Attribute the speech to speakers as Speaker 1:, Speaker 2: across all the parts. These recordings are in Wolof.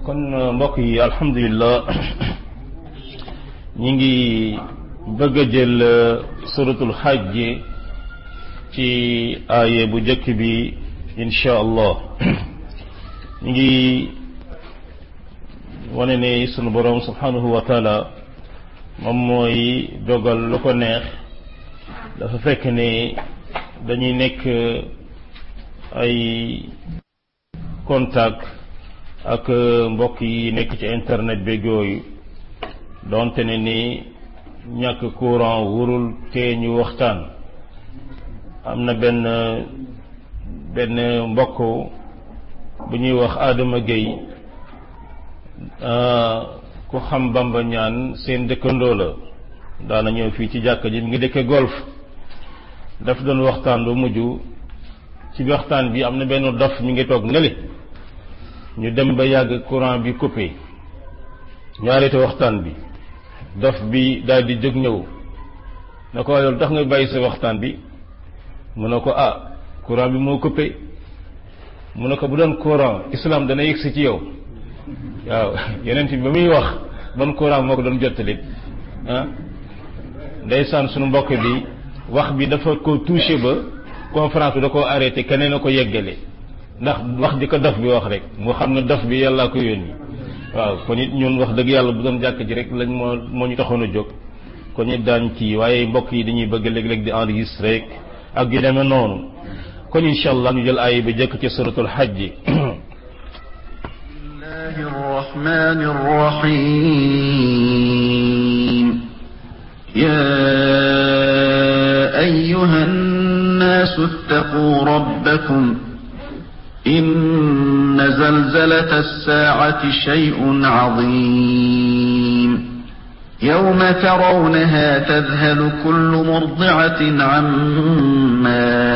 Speaker 1: kon mbokk yi alhamdulilah ñi ngi bëgg a jël suratul xajj ci aaye bu njëkk bi insha allah ñi ngi wane ne sunu boroom subhanahu wa taala moom mooy dogal lu ko neex dafa fekk ne dañuy nekk ay contact ak mbokk yi nekk ci internet beeg yooyu donte ne ni ñàkk courant wurul te ñu waxtaan am na benn benn mbokk bu ñuy wax Adama Gueye ku xam Bamba ñaan seen dëkkandoo la daana ñëw fii ci jàkka ji mi ngi dëkke golf daf doon waxtaan lu mujj ci waxtaan bi am na benn dof mi ngi toog neli ñu dem ba yàgg courant bi coupé ñu arrêté waxtaan bi dof bi daal di jóg ñëw na ko loolu tax nga bàyyi sa waxtaan bi mu ne ko ah courant bi moo coupé mu ne ko bu doon courant islam dana yëgsi ci yow waaw yeneen bi ba muy wax ban courant moo ko doon jottali ah ndeysaan sunu mbokk bi wax bi dafa ko touché ba conférence bi da koo arrêté keneen a ko yeggale ndax wax di ko dof bi wax rek moo xam ne dof bi yàllaa ko yónni waaw kon it ñun wax dëgg yàlla bu doon jàkk ji rek lañ moo moo ñu taxoon a jóg kon it daan ci waaye mbokk yi dañuy bëgg léeg-léeg di enregistré rek ak yu demee noonu kon incha allah ñu jël aaya bi jëkk ci suratul xajj
Speaker 2: الله الرحمن الرحيم يا أيها الناس اتقوا ربكم إن زلزلة الساعة شيء عظيم يوم ترونها تذهل كل مرضعة عما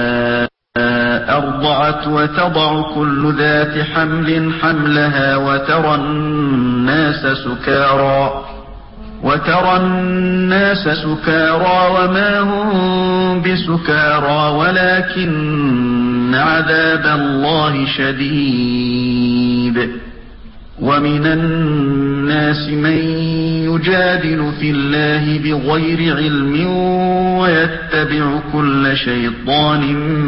Speaker 2: أرضعت وتضع كل ذات حمل حملها وترى الناس سكارى وترى الناس سكارى وما هم بسكارى ولكن عذاب الله شديد ومن الناس من يجادل في الله بغير علم ويتبع كل شيطان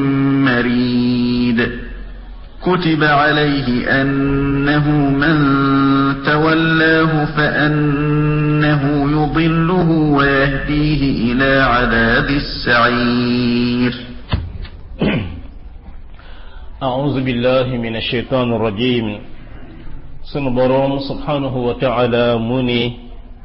Speaker 2: مريد كتب عليه أنه من تولاه فأنه يضله ويهديه إلى عذاب السعير
Speaker 1: أعوذ بالله من الشيطان الرجيم sunu boroom subhanahu wa taala mu ni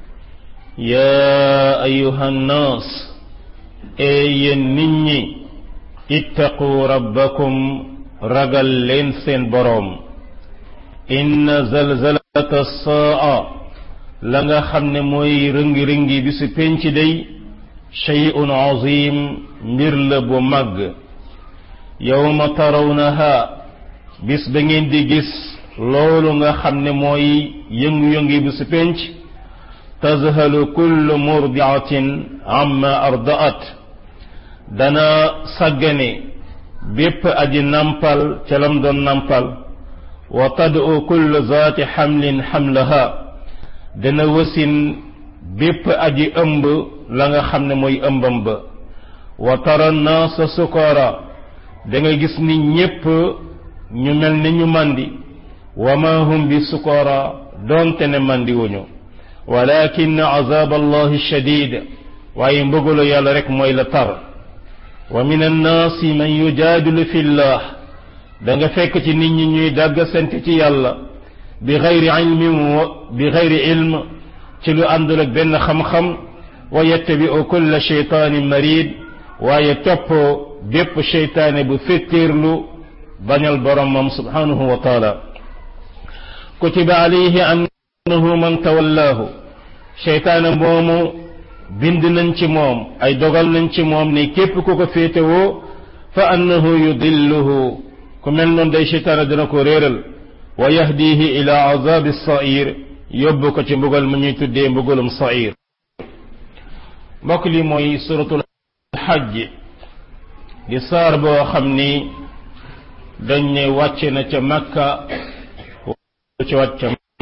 Speaker 1: yaa ayuha nnaas ee yéen nit ñi ittaqu rabbakum ragal leen seen boroom inna zalzalata saa la nga xam ne mooy rëngi-rëngi bi si penc day shay'un azim mbir la bu màgg yawma tarawnaha bis ba ngeen di gis loolu nga xam ne mooy yëngu-yëngi bu si penc tazhalu kullu murdiatin amma ardaat dana sàggane bépp aji nampal ca lam doon nampal wa tad'u kullu zaati xamlin xamlaha dana wasin bépp aji ëmb la nga xam ne mooy ëmbam ba wa tara naasa sukara da nga gis ni ñépp ñu mel ni ñu màndi wa ma hum bi sukara doonte ne mandi wuñu walakin azab allahi shadid waaye mbëgalu yàlla rek mooy la tar wa min annaasi man yujaadilu fi llah da nga fekk ci nit ñi ñuy dàgg sant ci yàlla bi xayri ilmin bi xayri ilm ci lu àndul ak benn xam-xam wa yattabi'u kulla sheytaanin marid waaye topp bépp sheytaane bu féttéerlu bañal boromam subhanahu wa taala kutiba alayhi annahu man tawallaahu seytaane moomu bind nañ ci moom ay dogal nañ ci moom ne képp ku ko féetewoo fa annahu yudilluhu ku mel noonu day seytaane dina ko réeral wa yahdihi ila azabi sair yóbbu ko ci mbugal mu ñuy tuddee mbugalum sair mbokk li mooy suratul xajj di saar boo xam ni dañ ne wàcce na ca makka ci wàcc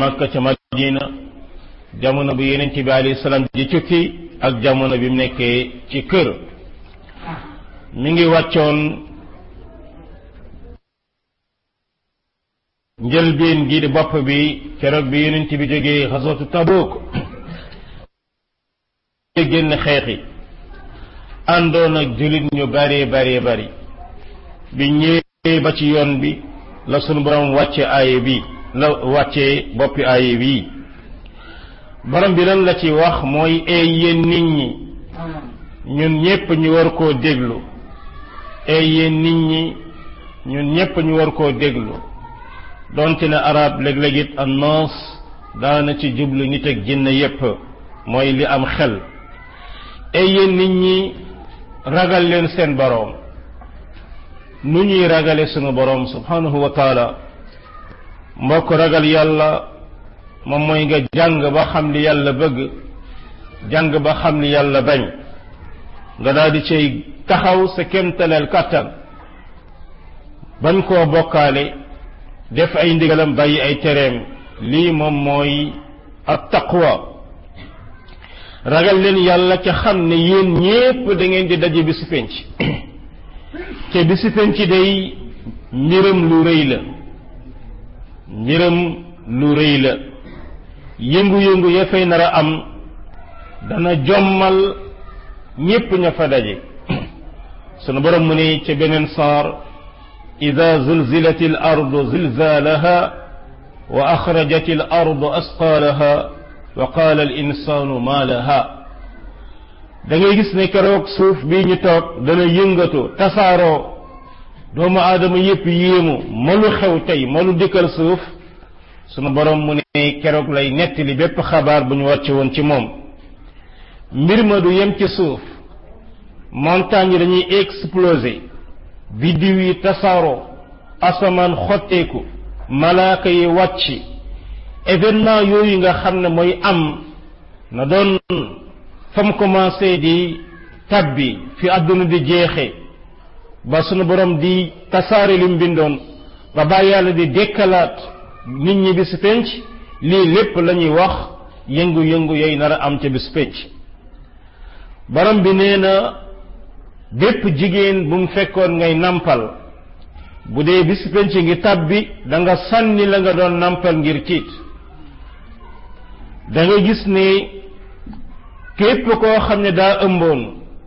Speaker 1: Makka ca Madina jamono bu yeneen ci bi alayhi salaam di tukki ak jamono bi mu nekkee ci kër mi ngi wàccoon njëlbeen gi di bopp bi keroog bi yeneen bi jógee xasootu Tabuk génn xeexi àndoon ak jullit ñu bari bari bari bi ñëwee ba ci yoon bi la sunu borom wàcce aaye bi la wàcce boppi aaye bi borom bi lan la ci wax mooy ay yéen nit ñi ñun ñépp ñu war koo déglu ay yéen nit ñi ñun ñépp ñu war koo déglu donte ne arab léeg-léeg it annoos daana ci jublu nit ak jinne yépp mooy li am xel ay yéen nit ñi ragal leen seen boroom nu ñuy ragale sunu boroom subhanahu wa taala mbokk ragal yàlla moom mooy nga jàng ba xam li yàlla bëgg jàng ba xam li yàlla bañ nga daal di cay taxaw sa kémtaleel kàttan bañ koo bokkaale def ay ndigalam bàyyi ay tereem lii moom mooy at taqwa ragal leen yàlla ca xam ne yéen ñépp da ngeen di daje bi si penc te bi si penc day mbiram lu rëy la mbiram lu rëy la yëngu-yëngu ya fay nar a am dana jommal ñépp ña fa daje sunu borom mu ne ca beneen saar ida zulzilat al ardu zilzalaha wa axrajat al ardu asqaalaha wa qaala al insaanu maa laha da ngay gis ne keroog suuf bii ñu toog dana yëngatu tasaaroo doomu aadama yépp yéemu malu xew tey malu dikkal suuf sunu borom mu ne keroog lay nettali bépp xabaar bu ñu wàcce woon ci moom mbir ma du yem ci suuf montagne yi dañuy exploser biddiw yi tasaaroo asamaan xotteeku malaaka yi wàcc événement yooyu nga xam ne mooy am na doon fa mu commencé di tabbi fi àdduna di jeexe ba sunu borom di tasaare lim bindoon ba bàyyi yàlla di dekkalaat nit ñi bis penc lii lépp la ñuy wax yëngu-yëngu yooyu nar a am ca bis penc borom bi nee na bépp jigéen bu mu fekkoon ngay nampal bu dee bis penc ngi tabbi da nga sànni la nga doon nampal ngir tiit da nga gis ne képp koo xam ne daa ëmboon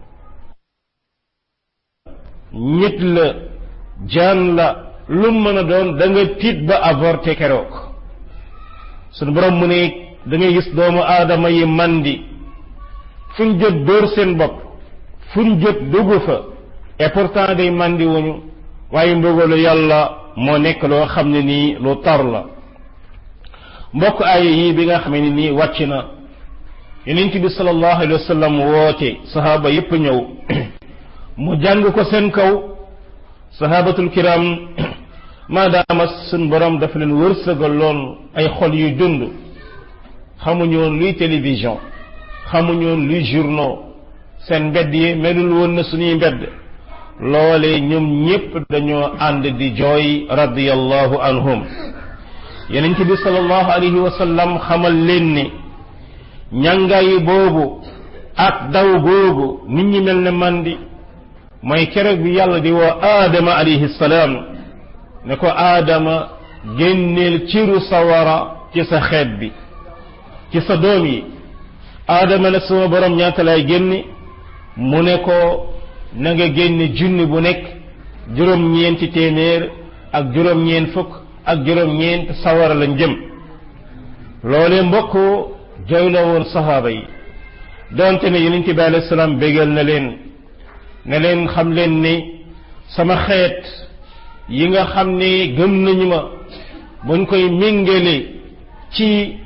Speaker 1: nit la jaan la lu mën a doon da nga tiit ba avorté keroog sunu borom mu ne da ngay gis doomu aadama yi mandi fuñ jot dóor seen bopp fuñ jot dugg fa et pourtant day mandi wuñu waaye mbugalu yàlla moo nekk loo xam ne nii lu tar la mbokk aaya yi bi nga xam ne nii wàcc na yonent bi sallallahu alayhi wa sallam woote sahaaba yépp ñëw mu jàng ko seen kaw sahabatul kiram maadaama sun borom dafa leen wërsëgaloon ay xol yu dund xamuñu woon luy télévision xamuñu woon luy journaux seen mbedd yi melul woon na suñuy mbedd loole ñoom ñépp dañoo ànd di jooy radiyallahu anhum yonent bi sallallahu alayhi wa sallam xamal leen ni ñàngaay boobu ak daw googu nit ñi mel ne mandi mooy keroog bi yàlla di woo aadama alayhi salaam ne ko aadama génneel ciru sawara ci sa xeet bi ci sa doom yi aadama ne sama borom ñaata lay génne mu ne ko na nga génne junni bu nekk juróom-ñeenti téeméer ak juróom-ñeent fukk ak juróom-ñeent sawara lañ jëm loolee mbokk jooy la woon saxaaba yi donte ne yonent bi alayhi salaam bégal na leen ne leen xam leen ni sama xeet yi nga xam ne gëm nañu ma buñ koy méngale ci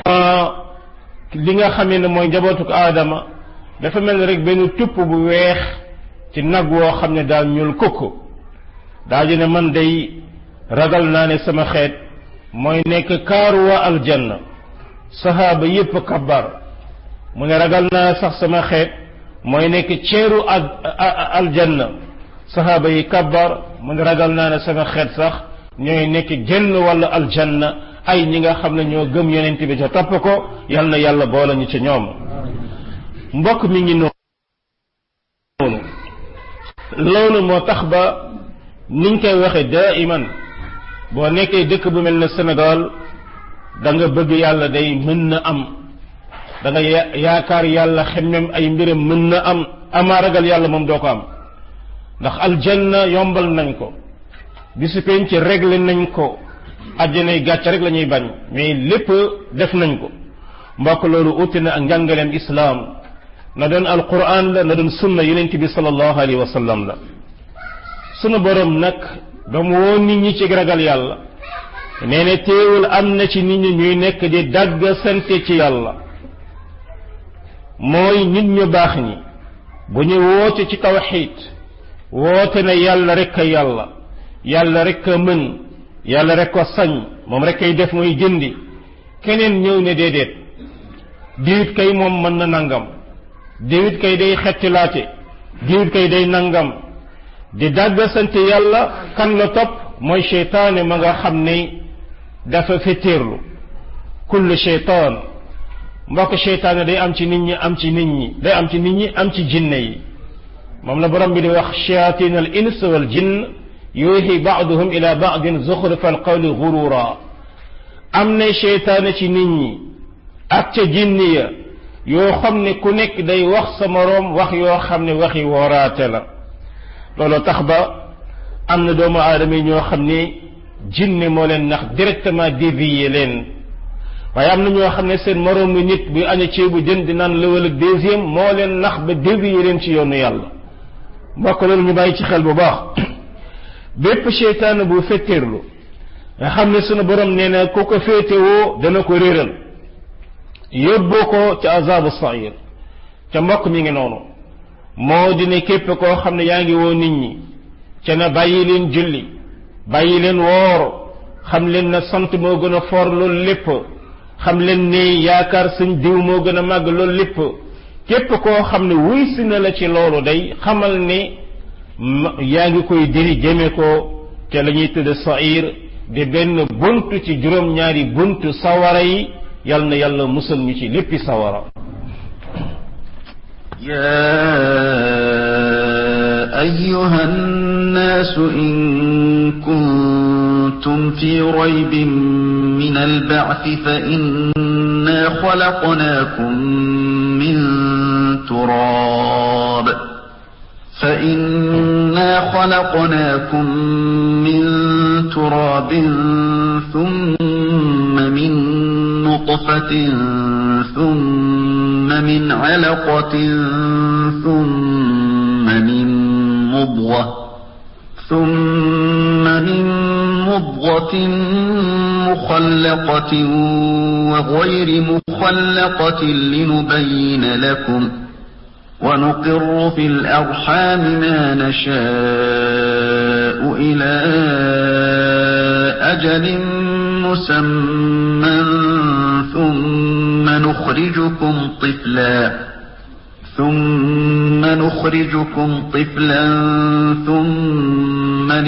Speaker 1: li nga xamee ne mooy njabootuk aadama dafa mel ni rek benn tupp bu weex ci nag woo xam ne daal ñuul kukk daa ji ne man day ragal naa ne sama xeet mooy nekk kaaru waa aljanna sahaaba yépp kabbar mu ne ragal naa sax sama xeet mooy nekk ceeru aljanna sahaaba yi kabbar mu ne ragal naa ne sama xeet sax ñooy nekk genn wàllu aljanna ay ñi nga xam ne ñoo gëm yonent bi ca topp ko yal na yàlla boole ñu ci ñoom mbokk mi ngi noonu loolu moo tax ba niñ koy waxe daiman boo nekkee dëkk bu mel ne Sénégal da nga bëgg yàlla day mën na am da nga yaakaar yàlla xemmem ay mbiram mën na am amaa ragal yàlla moom doo ko am ndax aljanna yombal nañ ko bisu penc réglé nañ ko àjjanay gàcc rek la ñuy bañ mais lépp def nañ ko mbokk loolu uti na ak njàngaleem islaam na doon alquran la na doon sunna yonent bi sallallahu alayhi wa sallam la sunu borom nag ba mu woo nit ñi ci ragal yàlla nee na teewul am na ci nit ñi ñuy nekk di dagg sante ci yàlla mooy nit ñu baax ñi bu ñu woote ci tawxiid woote na yàlla rek a yàlla yàlla rek a mën yàlla rek ko sañ moom rek kay def muy jëndi keneen ñëw ne déedéet diwit kay moom mën na nangam diwit kay day xettilaate diwit kay day nangam di dàgg sant yàlla kan la topp mooy cheytaane ma nga xam ne dafa fettéerlu kullu cheytaan mbokk cheytaane day am ci nit ñi am ci nit ñi day am ci nit ñi am ci jinne yi moom la borom bi di wax shayatin al ins wal jinn yuuxi baaduhum ila baadin zuxrufa al qawli gurura am na cheytaane ci nit ñi ak ca jinni ya yoo xam ne ku nekk day wax sa moroom wax yoo xam ne waxi wooraate la loolu tax ba am na doomu aadama yi ñoo xam ne jinne moo leen nax directement dévier leen waaye am na ñoo xam ne seen moroomu nit buy aña ceebu jën di naan lëwal ak deuxième moo leen nax ba dévier leen ci yoonu yàlla mbokk loolu ñu bàyyi ci xel bu baax bépp seytaane bu fetteerlu nga xam ne sunu borom nee na ku ko féetewoo dana ko réeral yóbboo ko ca azabu sair ca mbokk mi ngi noonu moo di ne képp koo xam ne yaa ngi woo nit ñi ca na bàyyi leen julli bàyyi leen woor xam leen na sant moo gën a foor loolu lépp xam leen ne yaakaar suñ diw moo gën a màgg loolu lépp képp koo xam ne wuy si na la ci loolu day xamal ne yaa ngi koy diri jëme ko ca la ñuy tëdd sair di benn bunt ci juróom-ñaari bunt sawara yi yal na yàlla musal ñu ci léppi sawara
Speaker 2: يا أيها الناس إن كنتم في ريب من البعث فإنا خلقناكم من تراب فإنا خلقناكم من تراب ثم من نطفة ثم من علقة ثم من مضغة ثم من مضغة مخلقة وغير مخلقة لنبين لكم ونقر في الأرحام ما نشاء إلى أجل مسمى ثم نخرجكم طفلا ثم نخرجكم طفلا ثم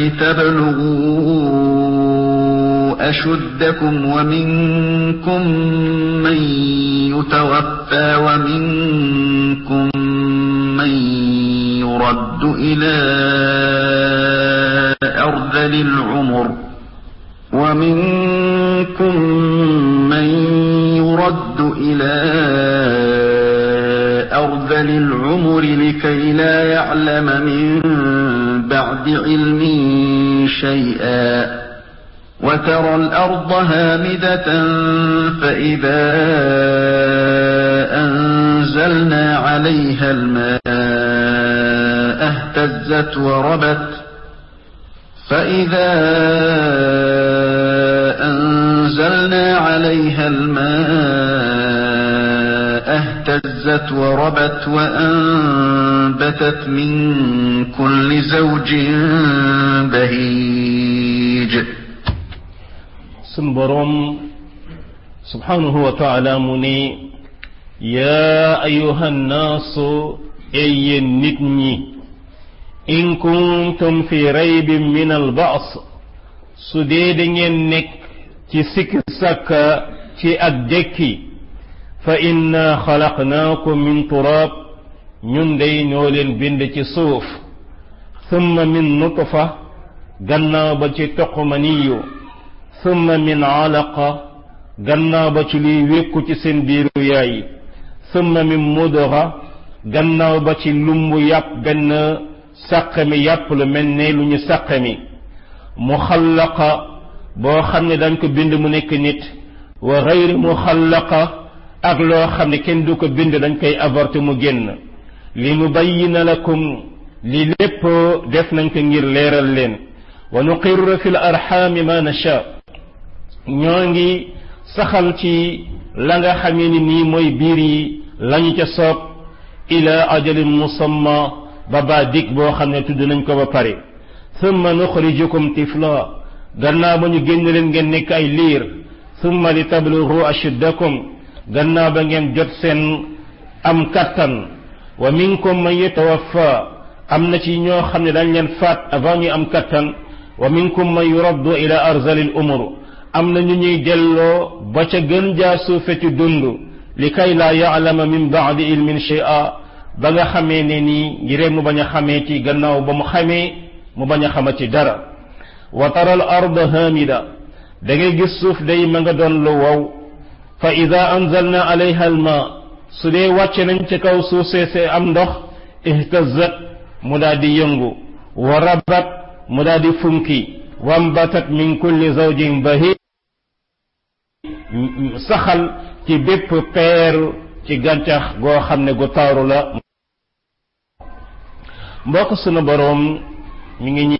Speaker 2: لتبلغوا أشدكم ومنكم من يتوفى ومنكم من يرد إلى أرذل العمر ومنكم من يرد إلى أرذل العمر لكي لا يعلم من بعد علم شيئا وترى الأرض هامدة فإذا أنزلنا عليها الماء اهتزت وربت فإذا أنزلنا عليها الماء اهتزت وربت وأنبتت من كل زوج بهيج
Speaker 1: sun borom subhanahu wa taala mu ne yaa ayuha nnaasu ey yéen nit ñi in kuntum fi raybin min albaas su dee da ngeen nekk ci sikk sàkka ci ak dekki fa inna xalaqnaakum min turab ñun day ñoo leen bind ci suuf thumma min nutfa gannaaw ba ci toqmaniyu thumma min alaqa gannaaw ba ci liy wékku ci seen biiru yaay thumma min mudra gannaaw ba ci lumbu yàpp benn sàqami yàpp lu mel ne lu ñu sàqami muxallaqa boo xam ne dañ ko bind mu nekk nit wa gayri muxallaqa ak loo xam ne kenn du ko bind dañ koy avorté mu génn li nubayyina lakum li lépp def nañ ko ngir leeral leen wa nuqirru fi l arxaami ma nasha ñoo ngi saxal ci la nga xamee ni nii mooy biir yi lañu ca soob ila ajalin musamma ba baa dig boo xam ne tudd nañ ko ba pare thumma nuxrijukum tifla gannaaw ba ñu génn leen ngeen nekk ay liir thumma li tablughu ashuddakum gannaaw ba ngeen jot seen am kattan wa minkum man yatawaffa am na ci ñoo xam ne dañ leen faat avant ñu am kattan wa minkum man yuraddu ila arzalil umur am na ñu ñuy delloo ba ca gën jaa suufe ci dund li kay laa yaalama min baadi ilmin shay'a ba nga xamee ne nii ngir mu bañ a xamee ci gannaaw ba mu xamee mu bañ a xama ci dara wa tara al arda hamida da ngay gis suuf day ma nga doon lu wow fa ida anzalna alayha al ma su dee wàcce nañ ci kaw suuf seesee am ndox ihtazat mu daal di yëngu wa rabat mu daal di funki wambatat min kulli zawjin bahij saxal ci bépp peer ci gàncax goo xam ne gu taaru la mbokk sunu boroom mi ngi ñi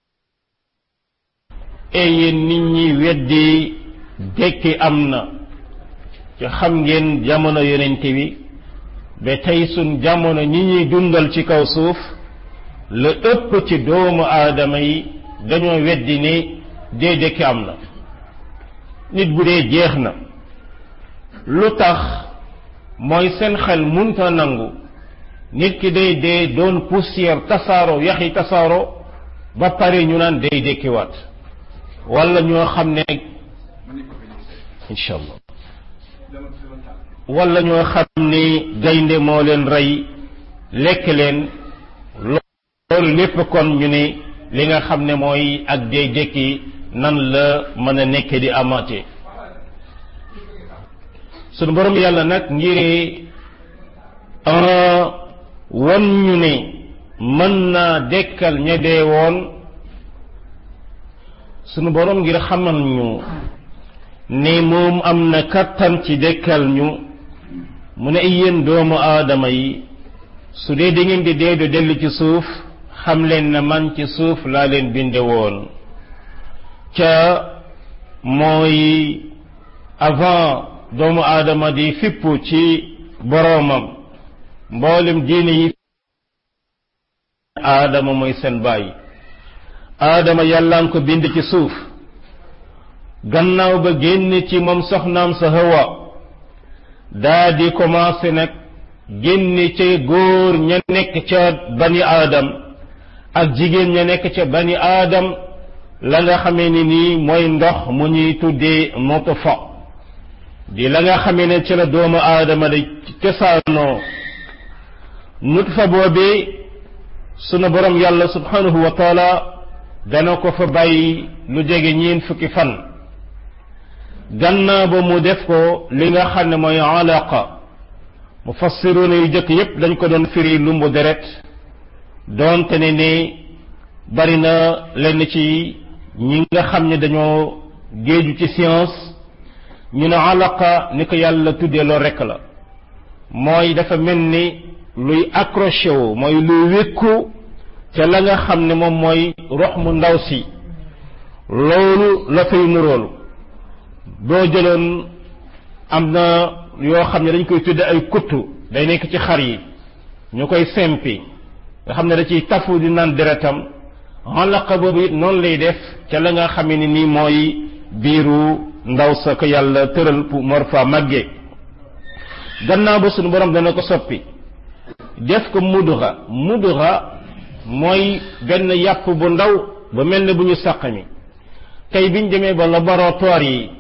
Speaker 1: yéen nit ñi weddi dekki am na ci xam ngeen jamono yonente bi ba tey sun jamono ñi ñuy dundal ci kaw suuf la ëpp ci doomu aadama yi dañoo weddi ne dee dekki am na nit bu dee jeex na lu tax mooy seen xel munta nangu nit ki day dee doon poussière tasaaro yaxi tasaaro ba pare ñu naan day dekkiwaat wala ñoo xam ne incha allah wala ñoo xam ni gaynde moo leen rey lekk leen loolu lépp kon ñu ne li nga xam ne mooy ak dee dekki nan la mën a nekk di amaate sunu borom yàlla nag ngir wan ñu ne mën naa dekkal ña dee woon sunu borom ngir xamal ñu ne moom am na kattan ci dekkal ñu mu ne ay yéen doomu aadama yi su dee da ngeen di dee du dellu ci suuf xam leen na man ci suuf laa leen binde woon ca mooy avant doomu aadama di fippu ci boroomam mboolem diine yi aadama mooy seen baay aadama yàllaan ko bind ci suuf gannaaw ba génn ci moom soxnaam sa hawa daa di commencé nag génn ca góor ña nekk ca bani aadam ak jigéen ña nekk ca bani aadam la nga xamee ni nii mooy ndox mu ñuy tuddee nutfa di la nga xamee ne ci la doomu aadama day cosaanoo nutfa boobee sunu borom yàlla subhanahu wa taala dana ko fa bàyyi lu jege ñeen fukki fan gannaaw ba mu def ko li nga xam ne mooy alaqa mufassiruna yu jëkk yépp dañ ko doon firi lumbu deret doonte ne ne bari na lenn ci ñi nga xam ne dañoo géeju ci science ñu ne alaqa ni ko yàlla tuddee loolu rekk la mooy dafa mel ni luy accroché wu mooy luy wékku ca la nga xam ne moom mooy rox mu ndaw si loolu la fay nuroolu boo jëloon am na yoo xam ne dañ koy tudde ay kuttu day nekk ci xar yi ñu koy sempi nga xam ne da ciy tafu di naan deretam alaqa boobu it noonu lay def ca la nga xamee ni nii mooy biiru ndaw sa ko yàlla tëral pour mor fa màggee gannaaw ba suñu borom dana ko soppi def ko mudura mudura mooy benn yàpp bu ndaw ba mel ne bu ñu sàqami tey biñ demee ba laboratoire yi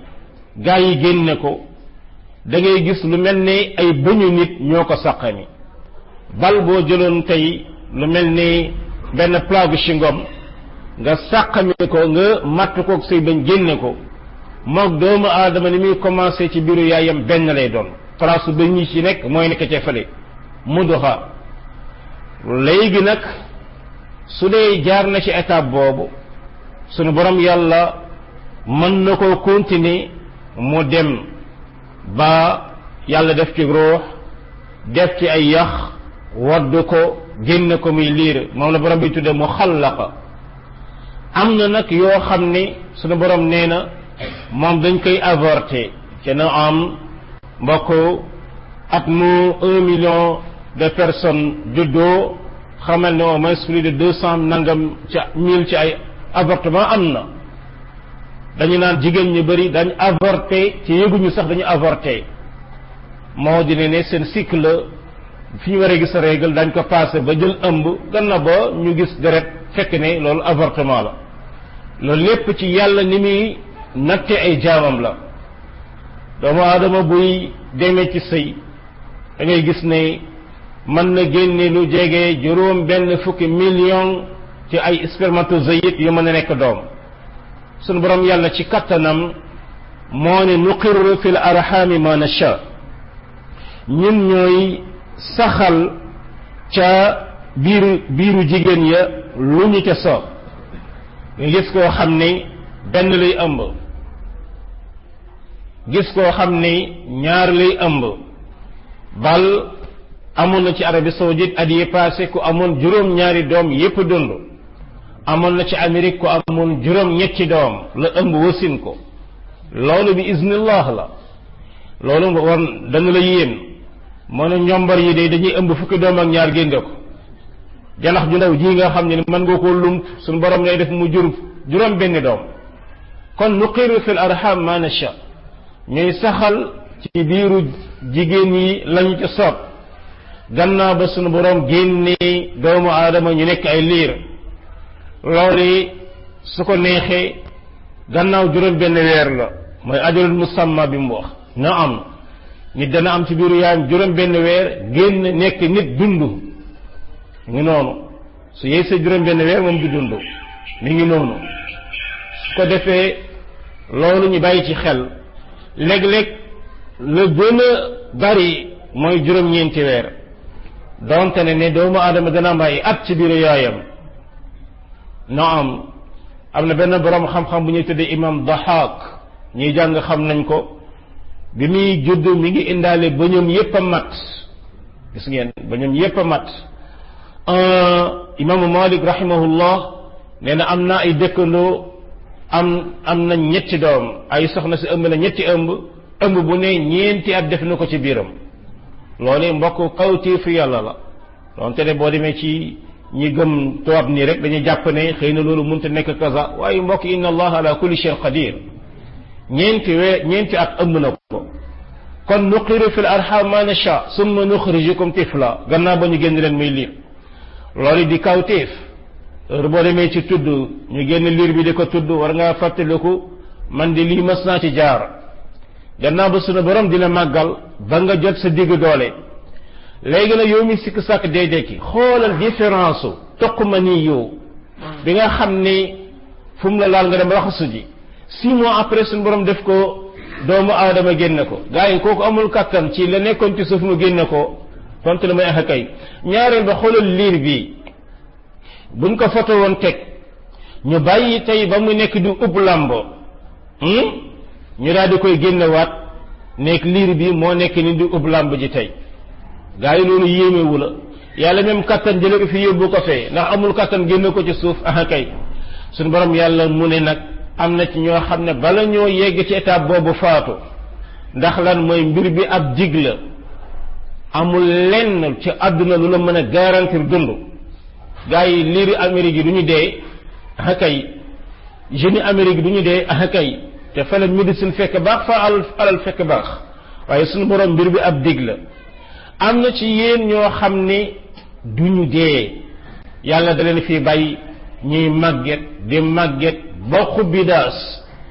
Speaker 1: gaa yi génne ko da ngay gis lu mel ni ay bëñu nit ñoo ko saqami bal boo jëloon tey lu mel ni benn plagu chingom nga sàqami ko nga matt koog say bañ génne ko moog doomu aadama ni muy commencé ci biiru yaayam benn lay doon place ba ñi ci nekk mooy nekk ca fële mu doxa léegi nag su dee jaar na ci étape boobu sunu borom yàlla mën na koo continuer mu dem ba yàlla def ci ruux def ci ay yax wadd ko génn ko muy liir moom la borom bi tudde mu xallaqa am na nag yoo xam ni sunu borom nee na moom dañ koy avorté ci na am mbokk at mu un million de personnes juddoo xamal ne au moins plus de deux cent nangam ci mille ci ay avortement am na dañu naan jigéen ñu bëri dañ avorté ci yëguñu sax dañu avorté moo di ne ne seen cycle fi ñu waree gis règle dañ ko passé ba jël ëmb gannaaw ba ñu gis deret fekk ne loolu avortement la loolu lépp ci yàlla ni muy natte ay jaamam la doomu aadama buy demee ci sëy da ngay gis ne mën na génne lu jege juróom benn fukki million ci ay spermatozoïdes yu mën a nekk doom sunu borom yàlla ci kattanam moo ne nuqirru fil arhami ma nasha ñun ñooy saxal ca biiru biiru jigéen ya lu ñu ca soob nga gis koo xam ni benn lay ëmb gis koo xam ni ñaar lay ëmb bal amoon na ci Arabie saoudite at yi passé ku amoon juróom ñaari doom yépp dund amoon na ci Amérique ku amoon juróom ñetti doom la ëmb wasin ko loolu bi iznillah la loolu war dana la yéen moo ne ñombar yi de dañuy ëmb fukki doom ak ñaar génde ko janax ju ndaw ji nga xam ne mën nga koo lump suñu borom lay def mu jur juróom benn doom kon nuqiru fil arham ma nasha ñuy saxal ci biiru jigéen yi lañu ci soob gannaaw ba suñu borom génnee doomu aadama ñu nekk ay liir loolu su ko neexee gannaaw juróom benn weer la mooy ajalul musamma bi mu wax na am nit dana am ci biiru yaayam juróom benn weer génn nekk nit dund ngi noonu su yeesee juróom benn weer moom du dund mi ngi noonu su ko defee loolu ñu bàyyi ci xel léeg-léeg la gën a bari mooy juróom-ñeenti weer donte ne ne doomu aadama dana am ay at ci biiru yaayam no am am na benn borom xam-xam bu ñuy tuddee imam Dahak ñuy jàng xam nañ ko bi muy judd mi ngi indaale bëñam yépp a mat gis ngeen bëñam yépp a mat imaamu Malik rahimahullah nee na am na ay dëkkandoo am am na ñetti doom ay soxna si ëmb na ñetti ëmb ëmb bu ne ñeenti at def na ko ci biiram loolu mbokk kawtéefu yàlla la donte ne boo demee ci ñi gëm tubaab nii rek dañuy jàpp ne xëy na loolu mënta nekk kaza waaye mbokk inna allah ala kulli shay'in qadir ñeenti wee ñeenti at ëmb na ko kon nuqiru fil arham ma nasha summa nuxrijukum tifla gannaaw ba ñu génn leen muy liir loolu di kawtéef heure boo demee ci tudd ñu génn liir bi di ko tudd war ngaa fàttaliku man di lii mas naa ci jaar gannaaw ba sunu borom dina màggal ba nga jot sa digg doole léegi nag yow mi sikk sàkk dee dekki xoolal différence u toq ma nii yow bi nga xam ni fu mu la laal nga dem raxasu ji six mois après suñu borom def ko doomu aadama génne ko gars yi kooku amul kattan ci la nekkoon ci suuf mu génne ko tontu la may ax kay ñaareel ba xoolal liir bi buñ ko foto woon teg ñu bàyyi tey ba mu nekk di ub làmbo ñu daal di koy génnewaat nekk liir bi moo nekk ni di ub làmb ji tey gaa yi loolu yéemewu la yàlla même kattan jële ko fi yóbbu ko fee ndax amul kattan génne ko ci suuf ah kay suñu borom yàlla mu ne nag am na ci ñoo xam ne bala ñoo yegg ci étape boobu faatu ndax lan mooy mbir bi ab dig la amul lenn ci àdduna lu la mën a garantir dund gaa yi liiri Amérique yi du ñu dee ah kay jeunes yi Amérique yi du ñu dee ah kay te fa la médecine fekk baax fa alal alal fekk baax waaye suñu borom mbir bi ab dig la am na ci yéen ñoo xam ne du ñu dee yàlla da leen fii bàyyi ñuy màgget di màgget ba xubbi daas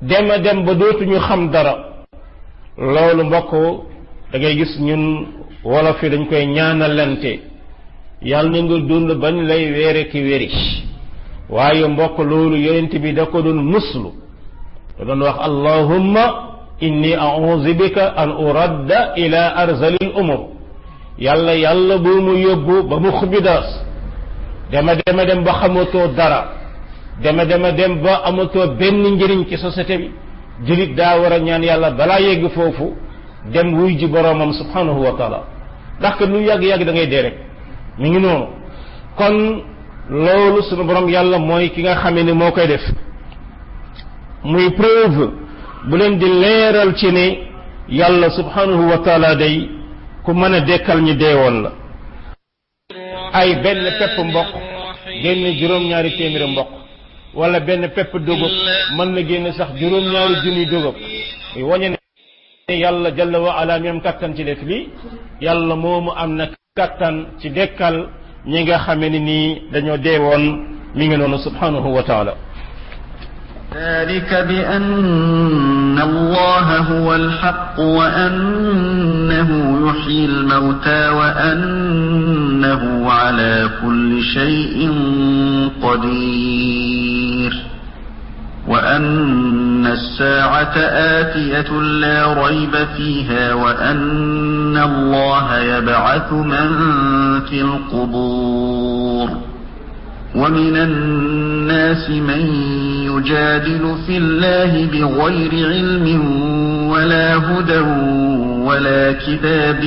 Speaker 1: dema dem ba dootuñu xam dara loolu mbokk da ngay gis ñun wolof yi dañ koy ñaanalante yàlla na nga dund bañ lay weere ki wéri waaye mbokk loolu yonent bi da ko doon muslu da doon wax allahumma inni a'udhu bika an uradda ila arzalil umur yàlla yàlla bu mu yóbbu ba mu xubidaas dema dema dem ba xamatoo dara dema dema dem ba amatoo benn njëriñ ci société bi julit daa war a ñaan yàlla balaa yegg foofu dem wuy ji boroomam subhanahu wa taala ndax que lu yàgg-yàgg da ngay dee rek mi ngi noonu kon loolu sunu borom yàlla mooy ki nga xamee ni moo koy def muy preuve bu leen di leeral ci ne yàlla subhanahu wa taala day ku mën a dekkal ñi deewoon la ay benn pepp mboq génn juróom-ñaari téeméeri mboq wala benn pepp dugub mën na génn sax juróom-ñaari junni dugub muy wañe ne yàlla jalla wa ala mi am kattan ci def lii yàlla moomu am na kattan ci dekkal ñi nga xame ni nii dañoo deewoon mi ngi noonu subhanahu wa taala
Speaker 2: ذلك بأن الله هو الحق وأنه يحيي الموتى وأنه على كل شيء قدير وأن الساعة آتية لا ريب فيها وأن الله يبعث من في القبور ومن الناس من يجادل في الله بغير علم ولا هدى ولا كتاب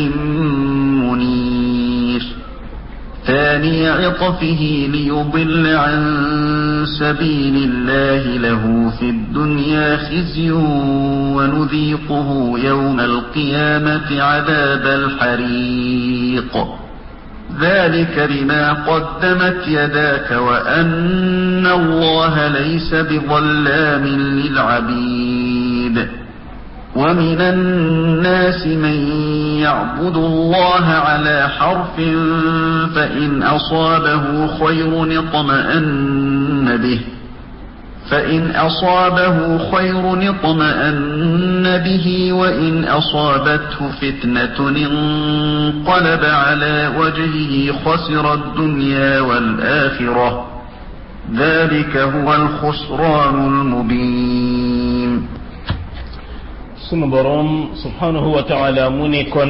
Speaker 2: منير ثاني عطفه ليضل عن سبيل الله له في الدنيا خزي ونذيقه يوم القيامة عذاب الحريق ذلك بما قدمت يداك وأن الله ليس بظلام للعبيد ومن الناس من يعبد الله على حرف فإن أصابه خير اطمأن به فإن أصابه خير اطمأن به وإن أصابته فتنة انقلب على وجهه خسر الدنيا والآخرة ذلك هو الخسران المبين
Speaker 1: sunu borom subhanahu wa taala mu ne kon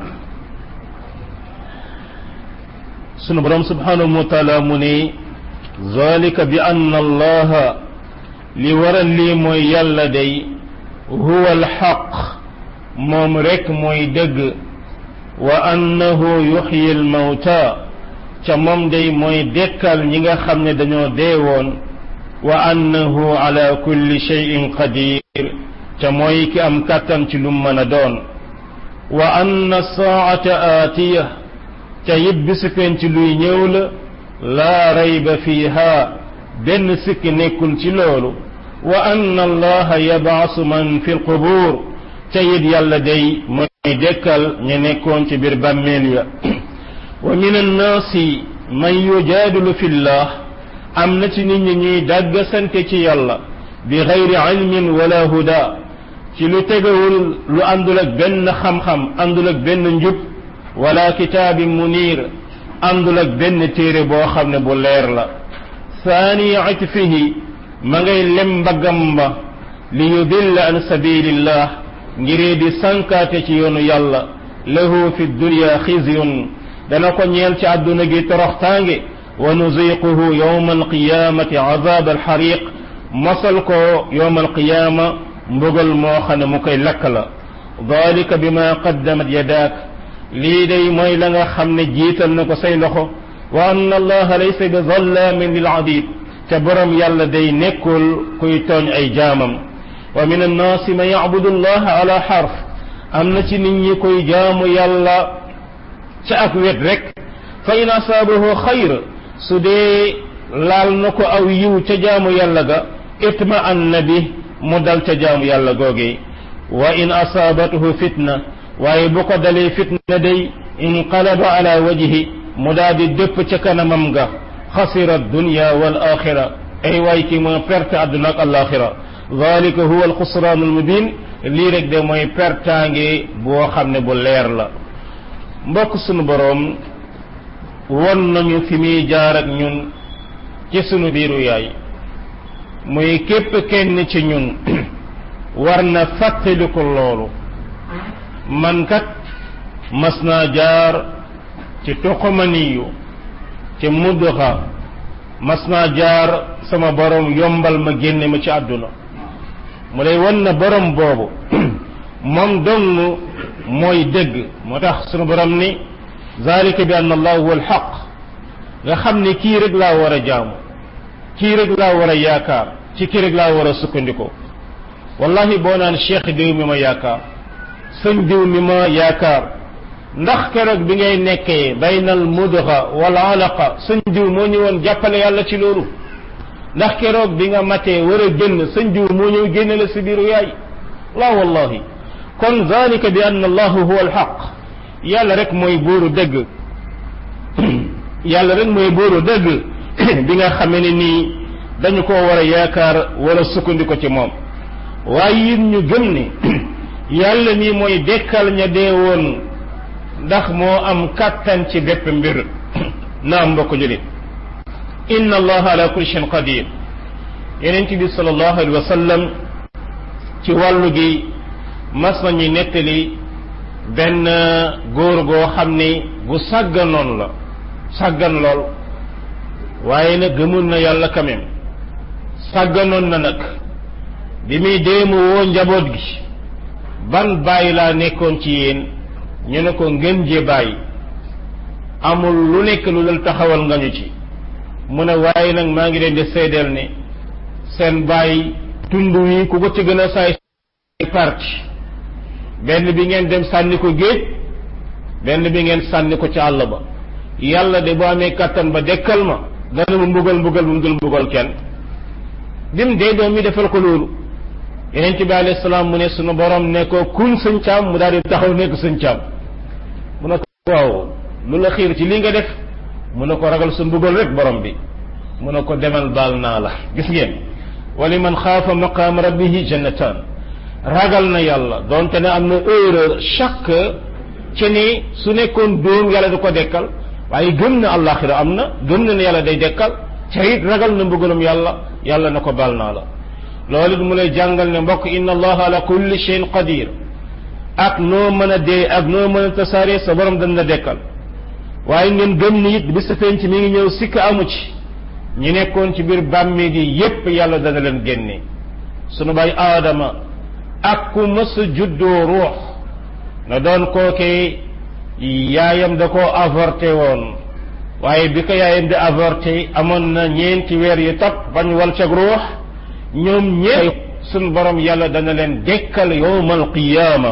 Speaker 1: sunu borom subhanahu wa taala mu ne zalika bi anna allaha li waral lii mooy yàlla day huwa alxaq moom rek mooy dëgg wa annahu yuxyi almawta ca moom day mooy dekkal ñi nga xam ne dañoo deewoon wa annahu ala kulli cheyin qadir ca mooy ki am kàttan ci lu mën a doon wa anna saata aatiya ca yit bisu penc luy ñëw la laa rayba fiiha benn sikki nekkul ci loolu wa anna allaha yabaasu man fi lqubuur ca yit yàlla day mooy dekkal ñu nekkoon ci biir bàmmeel ya wa min annaasi man yujaadilu fi llah am na ci nit ñi ñuy dàggasante ci yàlla bi gayri ilmin wala huda ci lu tegawul lu àndul ak benn xam-xam àndul ak benn njub wala kitaabin munir àndul ak benn téere boo xam ne bu leer la saani itfihi ma ngay lem mbaggam ba li yudilla an sabilillah ngiree di sankaate ci yoonu yàlla lahu fi dunya xizyun dana ko ñeel ci àdduna gi toroxtaange wa nuziquhu yawma alqiyamati azab alxariq mosal ko yawma alqiyama mbugal moo xam ne mu koy lakk la dalika bima qaddamat yadaak lii day mooy la nga xam ne jiital na ko say loxo wa anna allaha laysa bi zallamin lil abid te borom yàlla day nekkul kuy tooñ ay jaamam wa min annaasi man yacbudu allaha ala xarf am na ci nit ñi koy jaamu yàlla ca ak wet rek fa in asaabahu xayr su dee laal na ko aw yiw ca jaamu yàlla ga itma anna bi mu dal ca jaamu yàlla googe wa in asaabathu fitna waaye bu ko dalee fitna day inqalaba ala wajhi mu daa di dëpp ca kanamam ga xasira dunya wal axira ay waay ki moo perte àdduna ak alaxira dalika huwa alxusraan almubin lii rek de mooy pertaange boo xam ne bu leer la mbokk sunu boroom won nañu fi muy jaar ak ñun ci sunu biiru yaay muy képp kenn ci ñun war na fàttaliku loolu man kat mas naa jaar ci tuqumaniyu ci mudduxa mas naa jaar sama borom yombal ma génne ma ci àdduna mu lay wan na borom boobu moom dong mooy dëgg moo tax sunu borom ni zalika bi anna allah huwa alxaq nga xam ni kii rek laa war a jaamu kii rek laa war a yaakaar ci kii rek laa war a sukkandikoo wallahi boo naan cheikh diw mi ma yaakaar sëñ diw mi ma yaakaar ndax keroog bi ngay nekkee baynal mudxa wala alaqa sëñ diw moo ñëwoon jàppale yàlla ci loolu ndax keroog bi nga matee war a génn sëñ diw moo ñëw génne la si biiru yaay la wallahi kon zalika bi anna allahu huwa alxaq yàlla rek mooy buuru dëgg yàlla rek mooy buuru dëgg bi nga xamee ne nii dañu ko war a yaakaar wala sukkandiku ci moom waaye it ñu gëm ni yàlla nii mooy dekkal ña dee woon ndax moo am kàttan ci bépp mbir naam mbokk julit inna allaha ala kulli shayin qadir yenent bi sallallahu alayhi wa sallam ci wàllu gi mas nañu nettali benn góor goo xam ni gu sàgganoon la sàggan lool waaye nag gëmoon na yàlla quand même sàgganoon na nag bi muy déemu woo njaboot gi ban bàyyi laa nekkoon ci yéen ñu ne ko ngeen jee bàyyi amul lu nekk lu dul taxawal nga ñu ci mu ne waaye nag maa ngi leen di seedeel ne seen bàyyi tund wi ku ko ci gën a saay parti benn bi ngeen dem sànni ko géej benn bi ngeen sànni ko ci àll ba yàlla de bu amee kattan ba dekkal ma dana mu mbugal mbugal bu mu dul mbugal kenn bim dee doom mi defal ko loolu yeneen bi alayhi salaam mu ne sunu borom ne ko kun sëñ caam mu daal di taxaw nekk sëñ caam mu ne ko waaw lu la xiir ci lii nga def mu ne ko ragal sa mbugal rek borom bi mu ne ko demal baal naa la gis ngeen wali man xaafa maqaam rabbihi jannatan ragal na yàlla donte ne am na erreur chaque ci ni su nekkoon dóom yàlla du ko dekkal waaye gëm na àllaaxira am na gëm na ne yàlla day dekkal ca it ragal na mbugalum yàlla yàlla na ko baal naa la loolu it mu lay jàngal ne mbokk inna allaha ala kulli shay'in qadir ak noo mën a dee ak noo mën a tasaare sa borom dañ la dekkal waaye ngeen gëm ni it bi sa penc mi ngi ñëw sikk amu ci ñi nekkoon ci biir bàmmee gi yépp yàlla dana leen génne sunu baay aadama ak ku mës a juddoo ruux na doon kookee yaayam da koo avorté woon waaye bi ko yaayam di avorté amoon na ñeenti weer yu topp bañ wal cag ruux ñoom ñeent sunu borom yàlla dana leen dekkal yowmal qiyaama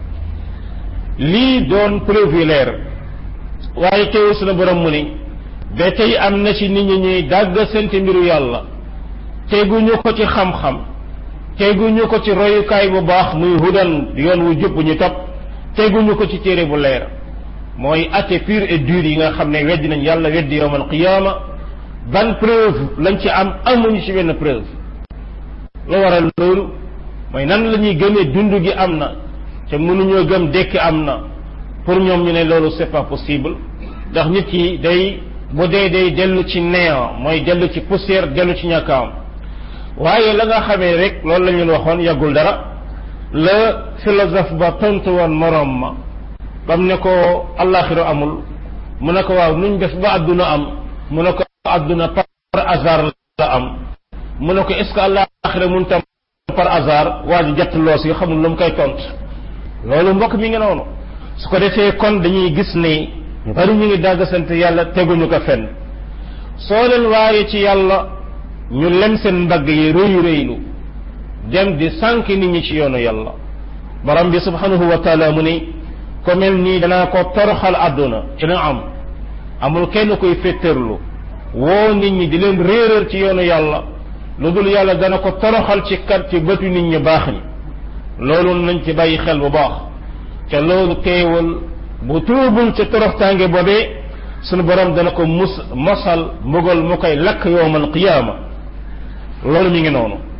Speaker 1: lii doon privilège waaye teewul sunu borom mu ni ba tey am na ci nit ñi ñuy dàgg sente mbiru yàlla teguñu ko ci xam-xam teguñu ko ci royukaay bu baax muy hudan yoon wu jub bu ñu topp teguñu ko ci téere bu leer mooy atte pur et dur yi nga xam ne weddi nañ yàlla weddi yowmal qiyaama ban preuve lañ ci am amuñu ci benn preuve lu waral loolu mooy nan la ñuy gëmee dund gi am na te mënuñoo gëm dekki am na pour ñoom ñu ne loolu c'est pas possible ndax nit ki day bu dee day dellu ci néant mooy dellu ci poussière dellu ci ñàkkaam waaye la nga xamee rek loolu la ñu waxoon yàggul dara la philosophe ba tontu woon moroom ma bam ne ko allaxira amul mu ne ko waaw nuñ def ba adduna am mu ne ko adduna par hasard la am mu ne ko est ce que allaxira mun tam par hasard waa ji jett loos yi xamul lu mu koy tont loolu mbokk mi ngi noonu su ko defee kon dañuy gis ne ñu bari ñu ngi dàgg sant yàlla teguñu ko fenn soo leen waaye ci yàlla ñu lem seen mbagg yi rëyu rëylu dem di sànk nit ñi ci yoonu yàlla borom bi subhanahu wa taala mu ni ko mel nii danaa ko toroxal àdduna ci na am amul kenn koy féttërlu woo nit ñi di leen réeréer ci yoonu yàlla lu dul yàlla dana ko toroxal ci kat ci bëtu nit ñi baax ñi loolu nañ ci bàyyi xel bu baax te loolu teewul bu tuubul ca toroxtaange boobee sunu borom dana ko mus mosal mbugal mu koy lakk yowmal qiyaama loolu mi ngi noonu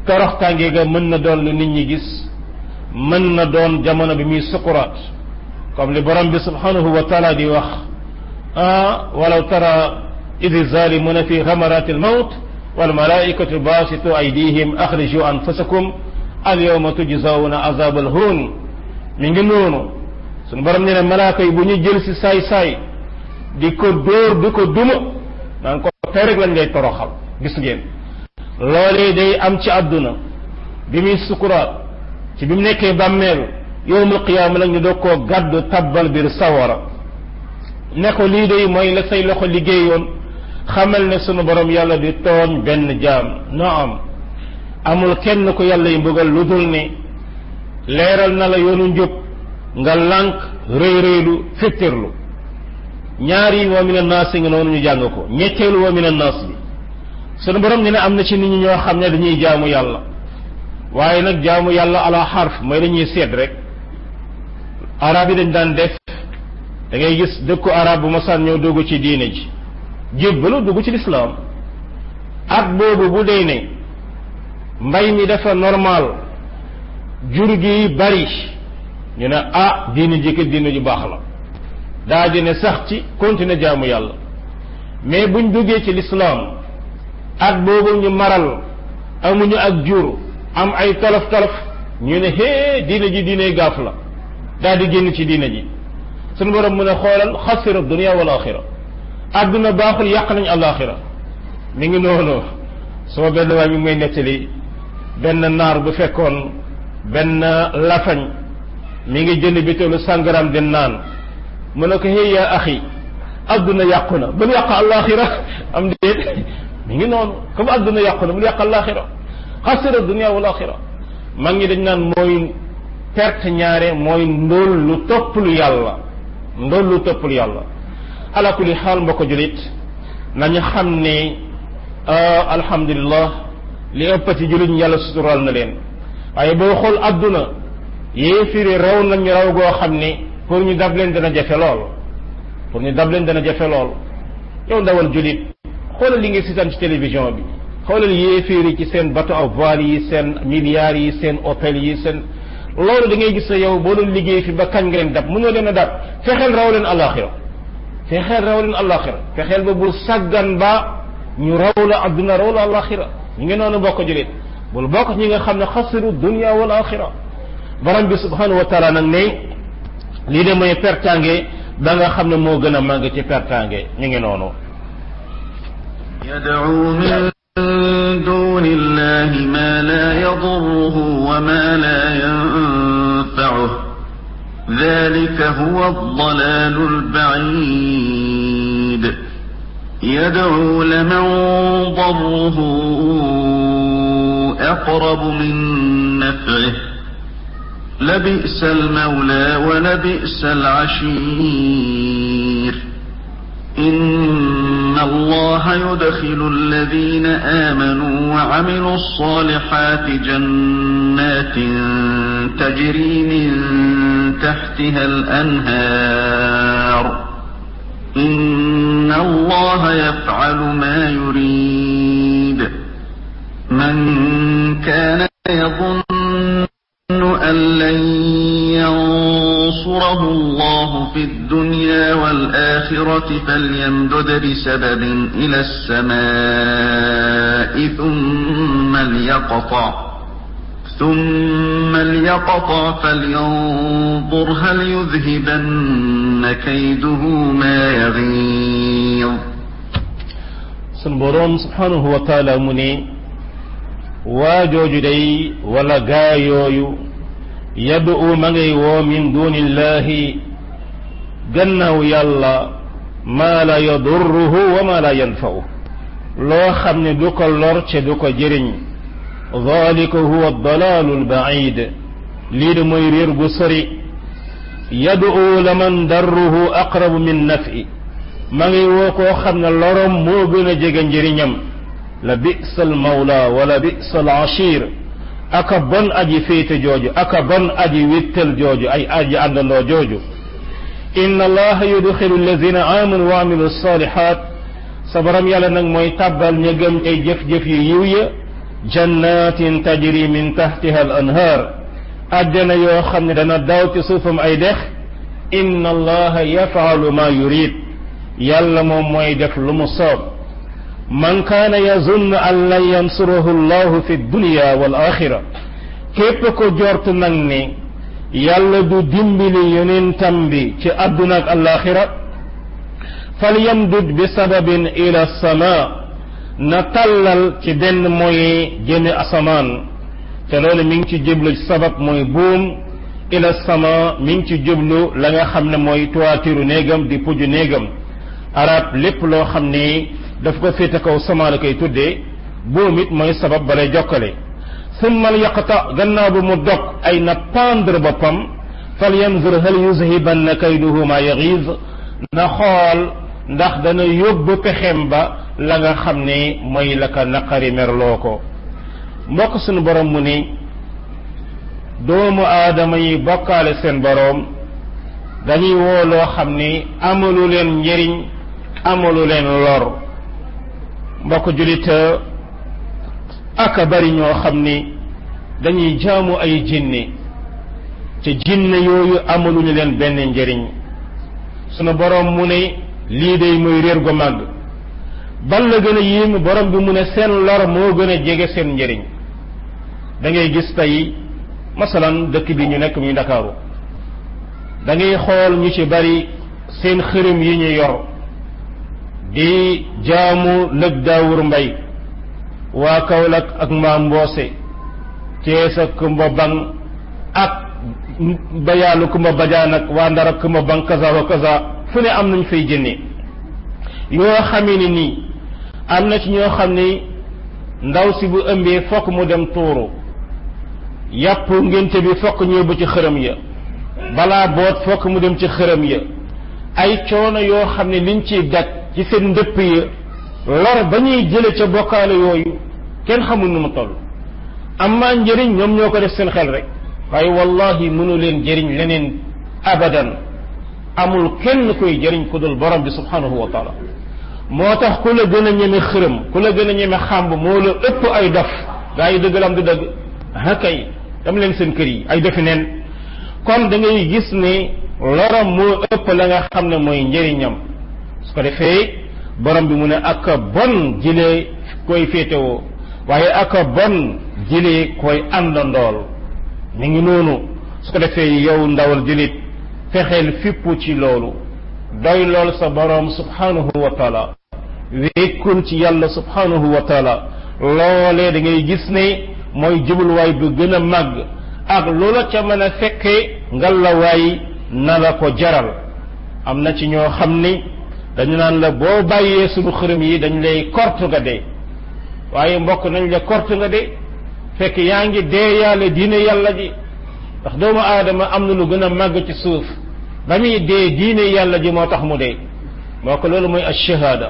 Speaker 1: toroxtaange ga mën na doon lu nit ñi gis mën na doon jamono bi muy sukuraat comme li borom bi subhanahu wa taala di wax ah walaw tara idi zalimuna fi ghamarati almawt walmalaikatu basitu aydihim akhriju anfusakum alyawma tujzawna azab alhun mi ngi noonu sunu borom nee ne malaaka yi bu ñu jël si saay saay di ko dóor di ko duma naan ko tey rek lañ ngay toroxal gis ngeen loolee day am ci àdduna bi muy sukuraat ci bi mu nekkee bàmmeel yowmul qiyaama la ñu doog koo gàddu tabbal biir sawara ne ko lii day mooy la say loxo liggéeyoon xamal ne sunu borom yàlla di tooñ benn jaam naam amul kenn ko yàlla yi mbugal lu dul ne leeral na la yoonu njub nga lànk rëy rëylu fittirlu ñaari wa min annaas nga noonu ñu jàng ko ñetteelu wa min annaas bi sunu borom ne ne am na ci nit ñi ñoo xam ne dañuy jaamu yàlla waaye nag jaamu yàlla ala xarf mooy dañuy seet rek arab yi dañ daan def da ngay gis dëkku arab bu masaan ñëw dugg ci diine ji jébbalu dugg ci lislaam at boobu bu dee ne mbay mi dafa normal jur gi bari ñu ne ah diine ji kat diine ju baax la daa di ne sax ci continuer jaamu yàlla mais buñ duggee ci lislaam at boobu ñu maral amuñu ak jur am ay tolof tolof ñu ne hee diine ji diine gaaf la daal di génn ci diine ji suñu borom mu ne xoolal xasira dunia wal axira àdduna baaxul yàq nañ alaxira mi ngi noonu sama benn waay mi ngi may nettali benn naar bu fekkoon benn lafañ mi ngi jënd bitéelu sàngaram di naan mu ne ko hey yaa axi àdduna yàqu na bul yàq alaxira am déet mi ngi noonu comme àdduna yàqu na bul yàq alaxira xasira dunia wal axira mag ñi dañ naan mooy perte ñaare mooy ndóol lu topp lu yàlla ndóol lu topp lu yàlla ala kulli xaal mbokk julit nañu xam ne alhamdulillah li ëpp ci julit ñu yàlla sutural na leen waaye boo xool àdduna yéefiri raw nañu raw goo xam ne pour ñu dab leen dana jafe lool pour ñu dab leen dana jafe lool yow ndawal julit xoolal li nga sitaan ci télévision bi xoolal yéeféeri ci seen bateau à voile yi seen milliards yi seen hôtel yi seen loolu da ngay gis ne yow boo doon liggéey fi ba kañ nga leen dab mënoo leen a dab fexeel raw leen alaxira fexeel raw leen alaxira fexeel ba bul sàggan ba ñu raw la adduna raw la alaxira ñu ngi noonu bokk julit bul bokk ñi nga xam ne xasiru dunia wal axira borom bi subhanahu wa taala nag ne lii de mooy pertange da nga xam ne moo gën a màgg ci pertange ñu ngi noonu
Speaker 2: يدعو من دون الله ما لا يضره وما لا ينفعه ذلك هو الضلال البعيد يدعو لمن ضره أقرب من نفعه لبئس المولى ولبئس العشير إن الله يدخل الذين آمنوا وعملوا الصالحات جنات تجري من تحتها الأنهار إن الله يفعل ما يريد من كان يظن أن لن ينصره الله في الدنيا والآخرة فليمدد بسبب إلى السماء ثم ليقطع ثم ليقطع فلينظر هل يذهبن كيده ما يغيظ
Speaker 1: سنبرون سبحانه وتعالى مني واجوج دي ولا غايويو yad'u ma ngay woo min dunillahi gannaaw yàlla maa la yadurruhu wa ma la yanfa'u loo xam ne du ko lor ce du ko jëriñ dhalika huwa ad-dalalu al-ba'id lii de mooy réer gu sori yad'u laman darruhu aqrabu min naf'i ma ngay woo koo xam ne lorom moo gën a jege njëriñam la bi'sa al-mawla wala bi'sa al-ashir aka bon aji féete jooju aka bon aji wittel jooju ay aji àndandoo jooju inna allaha yudxilu alladina amanu wa amilu salihat sa borom yàlla nag mooy tàbbal ña gëm ay jëf-jëf yu yiw ya jannatin tajri min tahtiha al anhar àjjana yoo xam ne dana daw ci suufam ay dex inna allaha yafaalu ma yurid yàlla moom mooy def lu mu soob man kaana yazunn an lan yansurahu allahu fi dunya wal axira képp ko jortu nag ni yàlla du dimbali yonentam bi ci àdduna ak alaxira falyamdud bi sababin ila sama na tàllal ci benn mooy jëme asamaan te loolu mi ngi ci jublu sabab mooy buum ila sama mi ngi ci jublu la nga xam ne mooy toitiru néegam di puju néegam arab lépp loo xam ni daf ko féete kaw sama la koy tuddee buum it mooy sabab balay jokkale summa yaqta gannaaw bu mu dog ay na pendre boppam fal yanzur hal yuzhibanna kayduhu ma yaxiz na xool ndax dana yóbbu pexem ba la nga xam ne mooy la ka naqari merloo ko mbokk suñu borom mu ni doomu aadama yi bokkaale seen boroom dañuy woo loo xam ni amalu leen njëriñ amalu leen lor mbokk julit aka bari ñoo xam ni dañuy jaamu ay jinne te jinne yooyu amaluñu leen benn njëriñ sunu borom mu ne lii day mooy réer gu màgg bal la gën a yéem borom bi mu ne seen lor moo gën a jege seen njëriñ da ngay gis tey masalan dëkk bi ñu nekk muy ndakaaru da ngay xool ñu ci bari seen xërëm yi ñu yor di jaamu lëg daawur mbay waa Kaolack ak maam Mboose Cees ak Kumba Bang ak bayaalu Kumba Bajaan ak waa Ndar ak Kumba Bang kaza wa kaza fu ne am nañ fay jënne yoo xamee ni nii am na ci ñoo xam ni ndaw si bu ëmbee fokk mu dem tuuru yàpp ngénte bi fokk ñëw ba ci xërëm ya balaa boot fokk mu dem ci xërëm ya ay coono yoo xam ne liñ ciy daj ci seen ndëpp ya lor ba ñuy jële ca bokkaale yooyu kenn xamul nu mu toll amma njëriñ ñoom ñoo ko def seen xel rek waaye wallahi mënu leen jëriñ leneen abadan amul kenn koy jëriñ ku dul borom bi subhanahu wa taala moo tax ku la gën a ñeme xërëm ku la gën a ñeme xàmb moo la ëpp ay dof gaa yi dëgg la am du dëgg ah kay dem leen seen kër yi ay defi neen kon da ngay gis ne lorom moo ëpp la nga xam ne mooy njëriñam su ko defee borom bi mu ne ak bon jëlee koy féetewoo waaye ak bon jëlee koy àndandool mi ngi noonu su ko defee yow ndawal jëlit fexeel fippu ci loolu doy lool sa borom subhanahu wa taala wékkul ci yàlla subhanahu wa taala loolee da ngay gis ne mooy jubluwaay bu gën a màgg ak loola ca mën a fekkee ngalawaay na la ko jaral am na ci ñoo xam ni dañu naan la boo bàyyee suñu xërëm yi dañ lay kortu nga dee waaye mbokk nañ la kortu nga dee fekk yaa ngi dee yàlla diine yàlla ji ndax doomu aadama am na lu gën a màgg ci suuf ba muy dee diine yàlla ji moo tax mu dee moo ko loolu mooy ash-shahada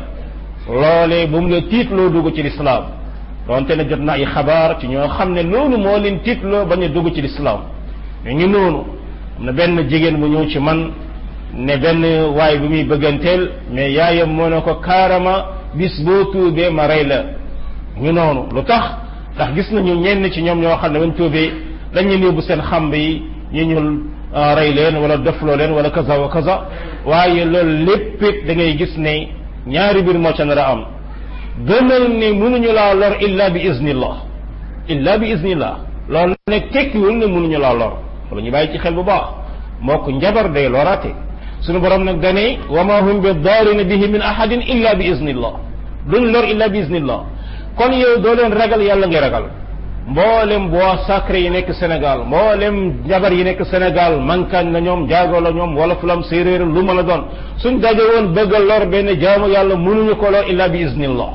Speaker 1: loolee bu mu la tiitloo dugg ci lislaam donte ne jot na ay xabaar ci ñoo xam ne loolu moo leen tiitloo bañ a dugg ci lislaam ñu ngi noonu am na benn jigéen bu ñëw ci man ne benn waay bi muy bëgganteel mais yaayam moo ne ko kaarama bis boo tuubee ma rey la ñu noonu lu tax ndax gis nañu ñenn ci ñoom ñoo xam ne bañ tuubee dañ leen yóbbu seen xamb yi ñu ñu rey leen wala defloo leen wala kaza wa kaza waaye loolu lépp it da ngay gis ne ñaari biir moo ca nar a am gënal ne mënuñu laa lor illa bi iznillah illa bi iznillah loolu nag tekkiwul ne mënuñu laa lor wala ñu bàyyi ci xel bu baax moo ko njabar day loraate suñu borom nag dane wa ma hum bi daarina bihi min ahadin illa bi iznillah duñ lor illa bi iznillah kon yow doo leen ragal yàlla ngay ragal mboolem bois sacré yi nekk Sénégal mboolem njabar yi nekk Sénégal mankañ la ñoom jaago la ñoom wala fulam séeréer lu mën a doon suñ daje woon bëgg a lor benn jaamu yàlla mënuñu ko lor illa bi iznillah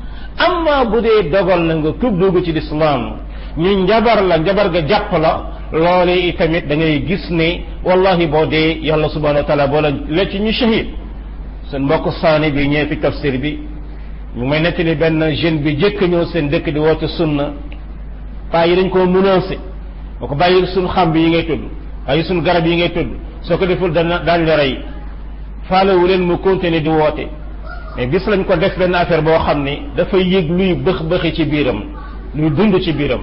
Speaker 1: amma bu dee dogal na nga tub dugg ci lislaam ñu njabar la njabar ga jàpp la loolee itamit da ngay gis ne wallahi boo dee yàlla subhanahu wa taala boo la la ci ñu shahid seen mbokk saani bi ñëwee fi tafsir bi ñu may nettali benn jeune bi jëkk ñëw seen dëkk di woote sunna paa yi dañ koo menacé boo ko bàyyi suñ xamb yi ngay tudd bàyyi suñ garab yi ngay tudd soo ko deful dana daañ la rey faalewu leen mu continuer di woote mais bis lañ ko def benn affaire boo xam ni dafay yëg luy bëx bëxi ci biiram luy dund ci biiram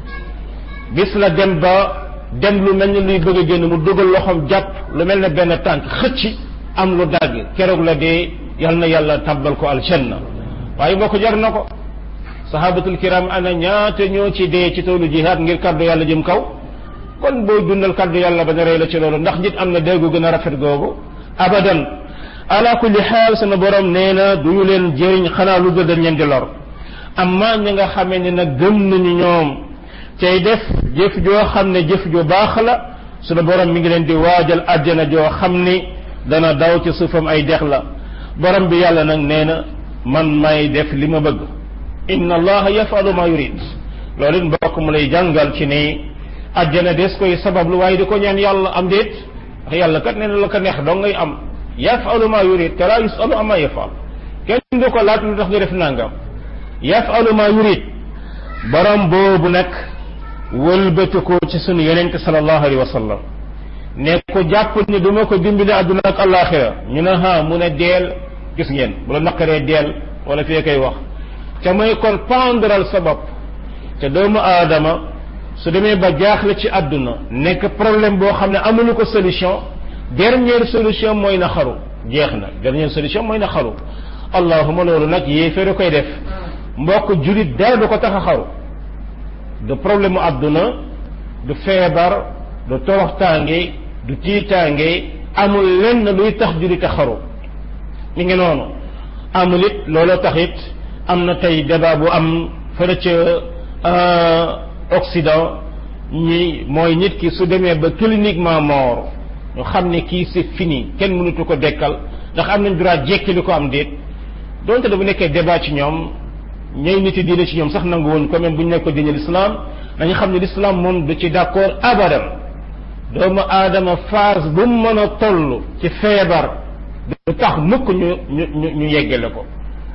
Speaker 1: bis la dem ba dem lu mel ni luy bëgg a génn mu dugal loxoom jàpp lu mel ne benn tànk xëcc am lu dagg keroog la dee yal na yàlla tàbbal ko aljanna waaye boo ko jar na ko sahabatul kiram ana ñaata ñoo ci dee ci toolu jihaad ngir kaddu yàlla jëm kaw kon booy dundal kaddu yàlla ba ne rey la ci loolu ndax nit am na déggu gën a rafet googu abadan ala kulli xaal sama borom nee na du ñu leen jëriñ xanaa lu dul dañ leen di lor amma ñi nga xamee ne nag gëm nañu ñoom tey def jëf joo xam ne jëf ju baax la sunu borom mi ngi leen di waajal àjjana joo xam ni dana daw ci suufam ay dex la borom bi yàlla nag nee na man may def li ma bëgg inna allaha yafalu ma yurid loolu it mbokk mu lay jàngal ci ni àjjana des koy sabablu waaye di ko ñaan yàlla am déet ndax yàlla kat nee na la ko neex dong ngay am yafalu ma yurid te laa yusalu ama yafal kenn du ko laaj lu tax nga def nangam yafalu ma yurid borom boobu nag wëlbati ko ci sunu yonente sallallahu alayhi wa sallam ne ko jàpp ni du ma ko dimbali àdduna ak alaxira ñu ne ha mu ne deel gis ngeen bu la naqaree deel wala fee koy wax te mooy kon pendral sa bopp te doomu aadama su demee ba jaaxle ci àdduna nekk problème boo xam ne amuñu ko solution dernière solution mooy na xaru jeex na dernière solution mooy na xaru allahuma loolu nag yéeféere koy def mbokk julit dara du ko tax a xaru du problème mu àdduna du feebar du toroxtaange du tiitaange amul lenn luy tax julit a xaru mi ngi noonu amul it looloo tax it am na tey débat bu am fële ca Occident ñi mooy nit ki su demee ba cliniquement mort ñu xam ne kii c'est fini kenn mënutu ko dekkal ndax am nañ droit jekki li ko am déet donte da bu nekkee débat ci ñoom ñooy nit yi diine ci ñoom sax nangu woon quand même bu ñu nekk ko diine l'islam dañu xam ne l'islam moom du ci d'accord abadan doomu aadama phase bu mu mën a toll ci feebar du tax mukk ñu ñu ñu ñu yeggale ko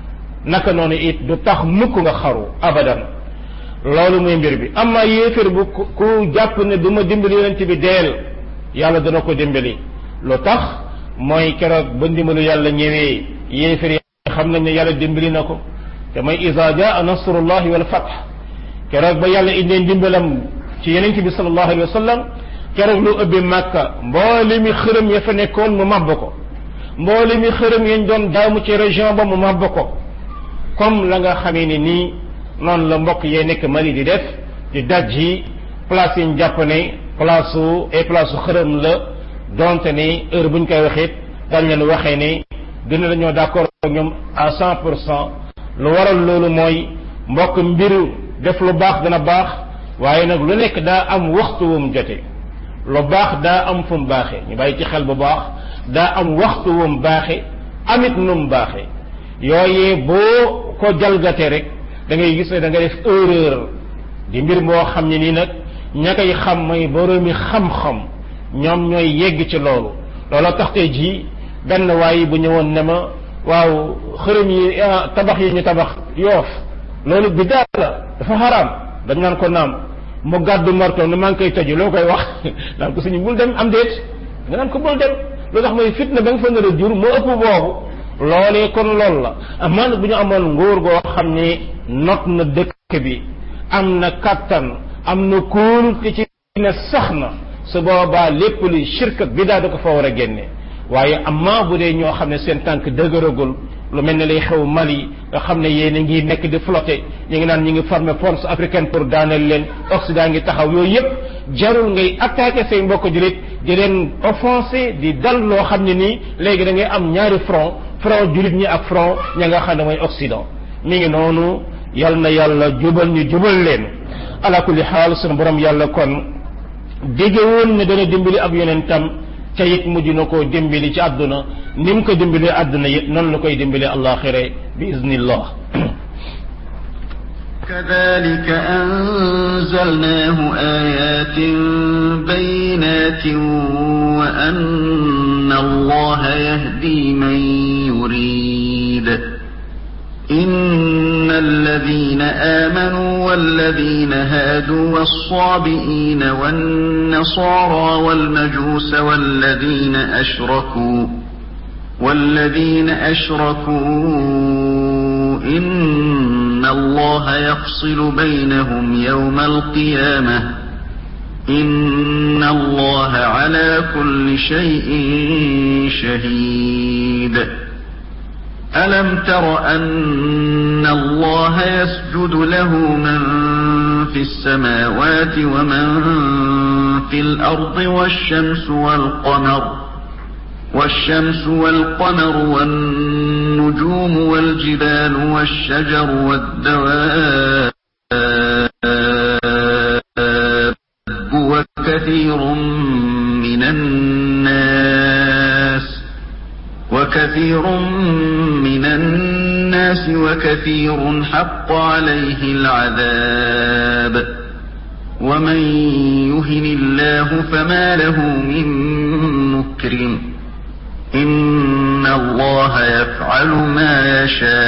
Speaker 1: naka noonu it du tax mukk nga xaru abadan loolu muy mbir bi amma yéefér bu ku jàpp ne du ma dimbali yonent bi deel yàlla dana ko dimbali lu tax mooy keroog ba ndimbalu yàlla ñëwee yéefér yi xam nañ ne yàlla dimbali na ko te mooy isa jaa nasrullahi wal fath keroog ba yàlla indee ndimbalam ci yonent bi sallallahu alayhi wa sallam keroog lu ëbbi màkka mboole mi xërëm ya fa nekkoon mu màbb ko mboole mi xërëm yañ doon daamu ci région ba mu màbb ko comme la nga xamee ni nii noonu la mbokk yee nekk Mali di def di daj yi place yi ñu jàpp ne place su ay place su xërëm la donte ni heure bu ñu koy waxee dañ leen waxee ne dina la ñoo d'accord ak ñoom à cent pour cent lu waral loolu mooy mbokk mbiru def lu baax dana baax waaye nag lu nekk daa am waxtu wu mu jote lu baax daa am fu mu baaxee ñu bàyyi ci xel bu baax daa am waxtu wu mu baaxee amit nu mu baaxee yooyee boo ko jalgatee rek da ngay gis ne da nga def erreur di mbir moo xam ne nii nag ña koy xam mooy boroomi xam-xam ñoom ñooy yegg ci loolu looloo tax tey jii benn waay bu ñëwoon ne ma waaw xërëm yi tabax yi ñu tabax yoof loolu biddaa la dafa xaraam dañ naan ko naam mu gàddu marto ne maa ngi koy tëju loo koy wax naan ko suñu bul dem am déet nga naan ko bul dem lu tax mooy fitna ba nga fa nar a jur moo ëpp boobu loolee kon loolu la amaan bu ñu amoon nguur goo xam ne not na dëkk bi am na kattan am na kóol te ci ne sax na su boobaa lépp luy shirk ak bidaa da ko fa war a génne waaye amma bu dee ñoo xam ne seen tànk dëgëragul lu mel ne lay xew Mali nga xam ne yéen a ngi nekk di flotter ñu ngi naan ñu ngi former force africaine pour daaneel leen Occident ngi taxaw yooyu yëpp jarul ngay attaquer say mbokk jullit di leen offenser di dal loo xam ne nii léegi da ngay am ñaari front front jullit ñi ak front ña nga xam ne mooy Occident mi ngi noonu yal na yàlla jubal ñu jubal leen ala kulli xaal sunu borom yàlla kon dige woon ne dana dimbali ab yonentam ca it mujj na koo dimbali ci àdduna ni mu ko dimbalee àdduna it noonu la koy dimbali àllaaxira bi iznillah
Speaker 2: كذلك أنزلناه آيات بينات وأن الله يهدي من يريد إن الذين آمنوا والذين هادوا والصابئين والنصارى والمجوس والذين أشركوا والذين أشركوا إن أن الله يفصل بينهم يوم القيامة إن الله على كل شيء شهيد ألم تر أن الله يسجد له من في السماوات ومن في الأرض والشمس والقمر والشمس والقمر والنجوم والجبال والشجر والدواب وكثير من الناس وكثير من الناس وكثير حق عليه العذاب ومن يهن الله فما له من مكرم إن الله يفعل ما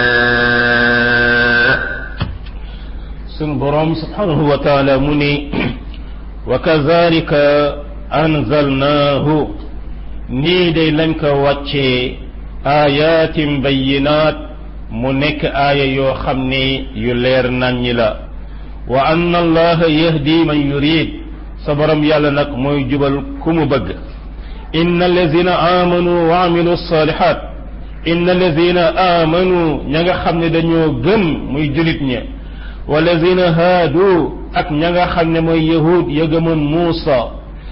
Speaker 2: يشاء
Speaker 1: sunu borom subhanahu wa taala mu ni wa kazalika anzalnaahu nii day lañ ko wàccee ayatin bayinaat mu nekk aaya yoo xam ne yu leer naññi la wa anna allaha yahdi man yurid sa borom yàlla nag mooy jubal ku mu bëgg inna allazina amanu wa amilu salihat inna allazina amanu ña nga xam ne dañoo gëm muy julit ña walazina haadu ak ña nga xam ne mooy yahud ya gëmoon Muusa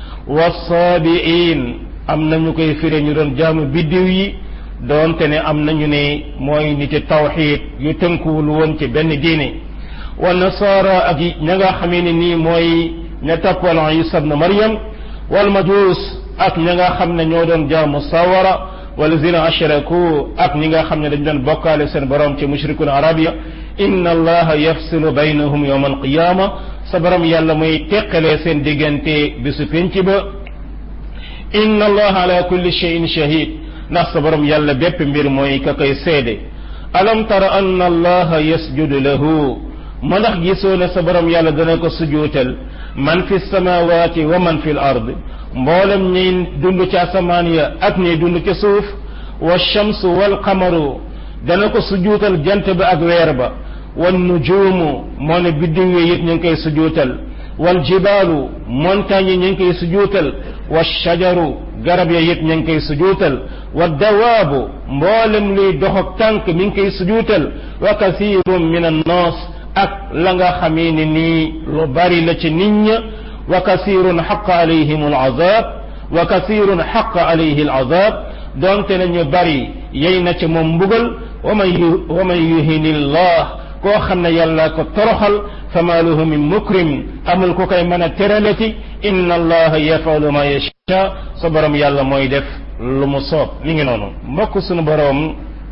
Speaker 1: wasaabiin am na ñu koy fire ñu doon jaamu biddiw yi doonte ne am nañu ne mooy niti tawxiid yu tënkuwul woon ci benn diine wa nasaara ak ña nga xamee ne nii mooy ña toppal Isa ibn Maryam wal majuus ak ña nga xam ne ñoo doon jaamu sawara walazina ashraku ak ñi nga xam ne dañ doon bokkaale seen borom ci mushrikun arabia inna allaha yafsilu baynahum yawma alqiyama sa borom yàlla mooy teqalee seen diggante bisu penc ba inna allaha ala kulli shay'in shahid ndax sa borom yàlla bépp mbir mooy ka koy seede alam tara anna allaha yasjudu lahu ma ndax gisoo ne sa borom yàlla dana ko sujuutal man fi samawati wa man fi l ard mboolem ñiy dund ci asamaan ya ak ñiy dund ci suuf wa shamsu wal qamaru dana ko sujuutal jant ba ak weer ba wan nujuumu moo ne biddiw yi it ñu ngi koy sujuutal wal jibaalu montagne yi ñu ngi koy sujuutal wa shajaru garab ya it ñu ngi koy sujuutal wa dawaabu mboolem luy dox ak tànk mi ngi koy sujuutal wa kathiirun min annaas ak la nga xamee ne nii lu bari la ci nit ña wa kasirun xaqa alayhim alazab wa kasirun xaqa alayhi alazab donte nañu bari yey na ci moom mbugal wa man yu wa man yuhini llah koo xam ne yàlla ko toroxal fama lahu min mukrim amul ku koy mën a teralati inna allaha yafalu ma yasha sa borom yàlla mooy def lu mu soob mi ngi noonu mbokk sunu borom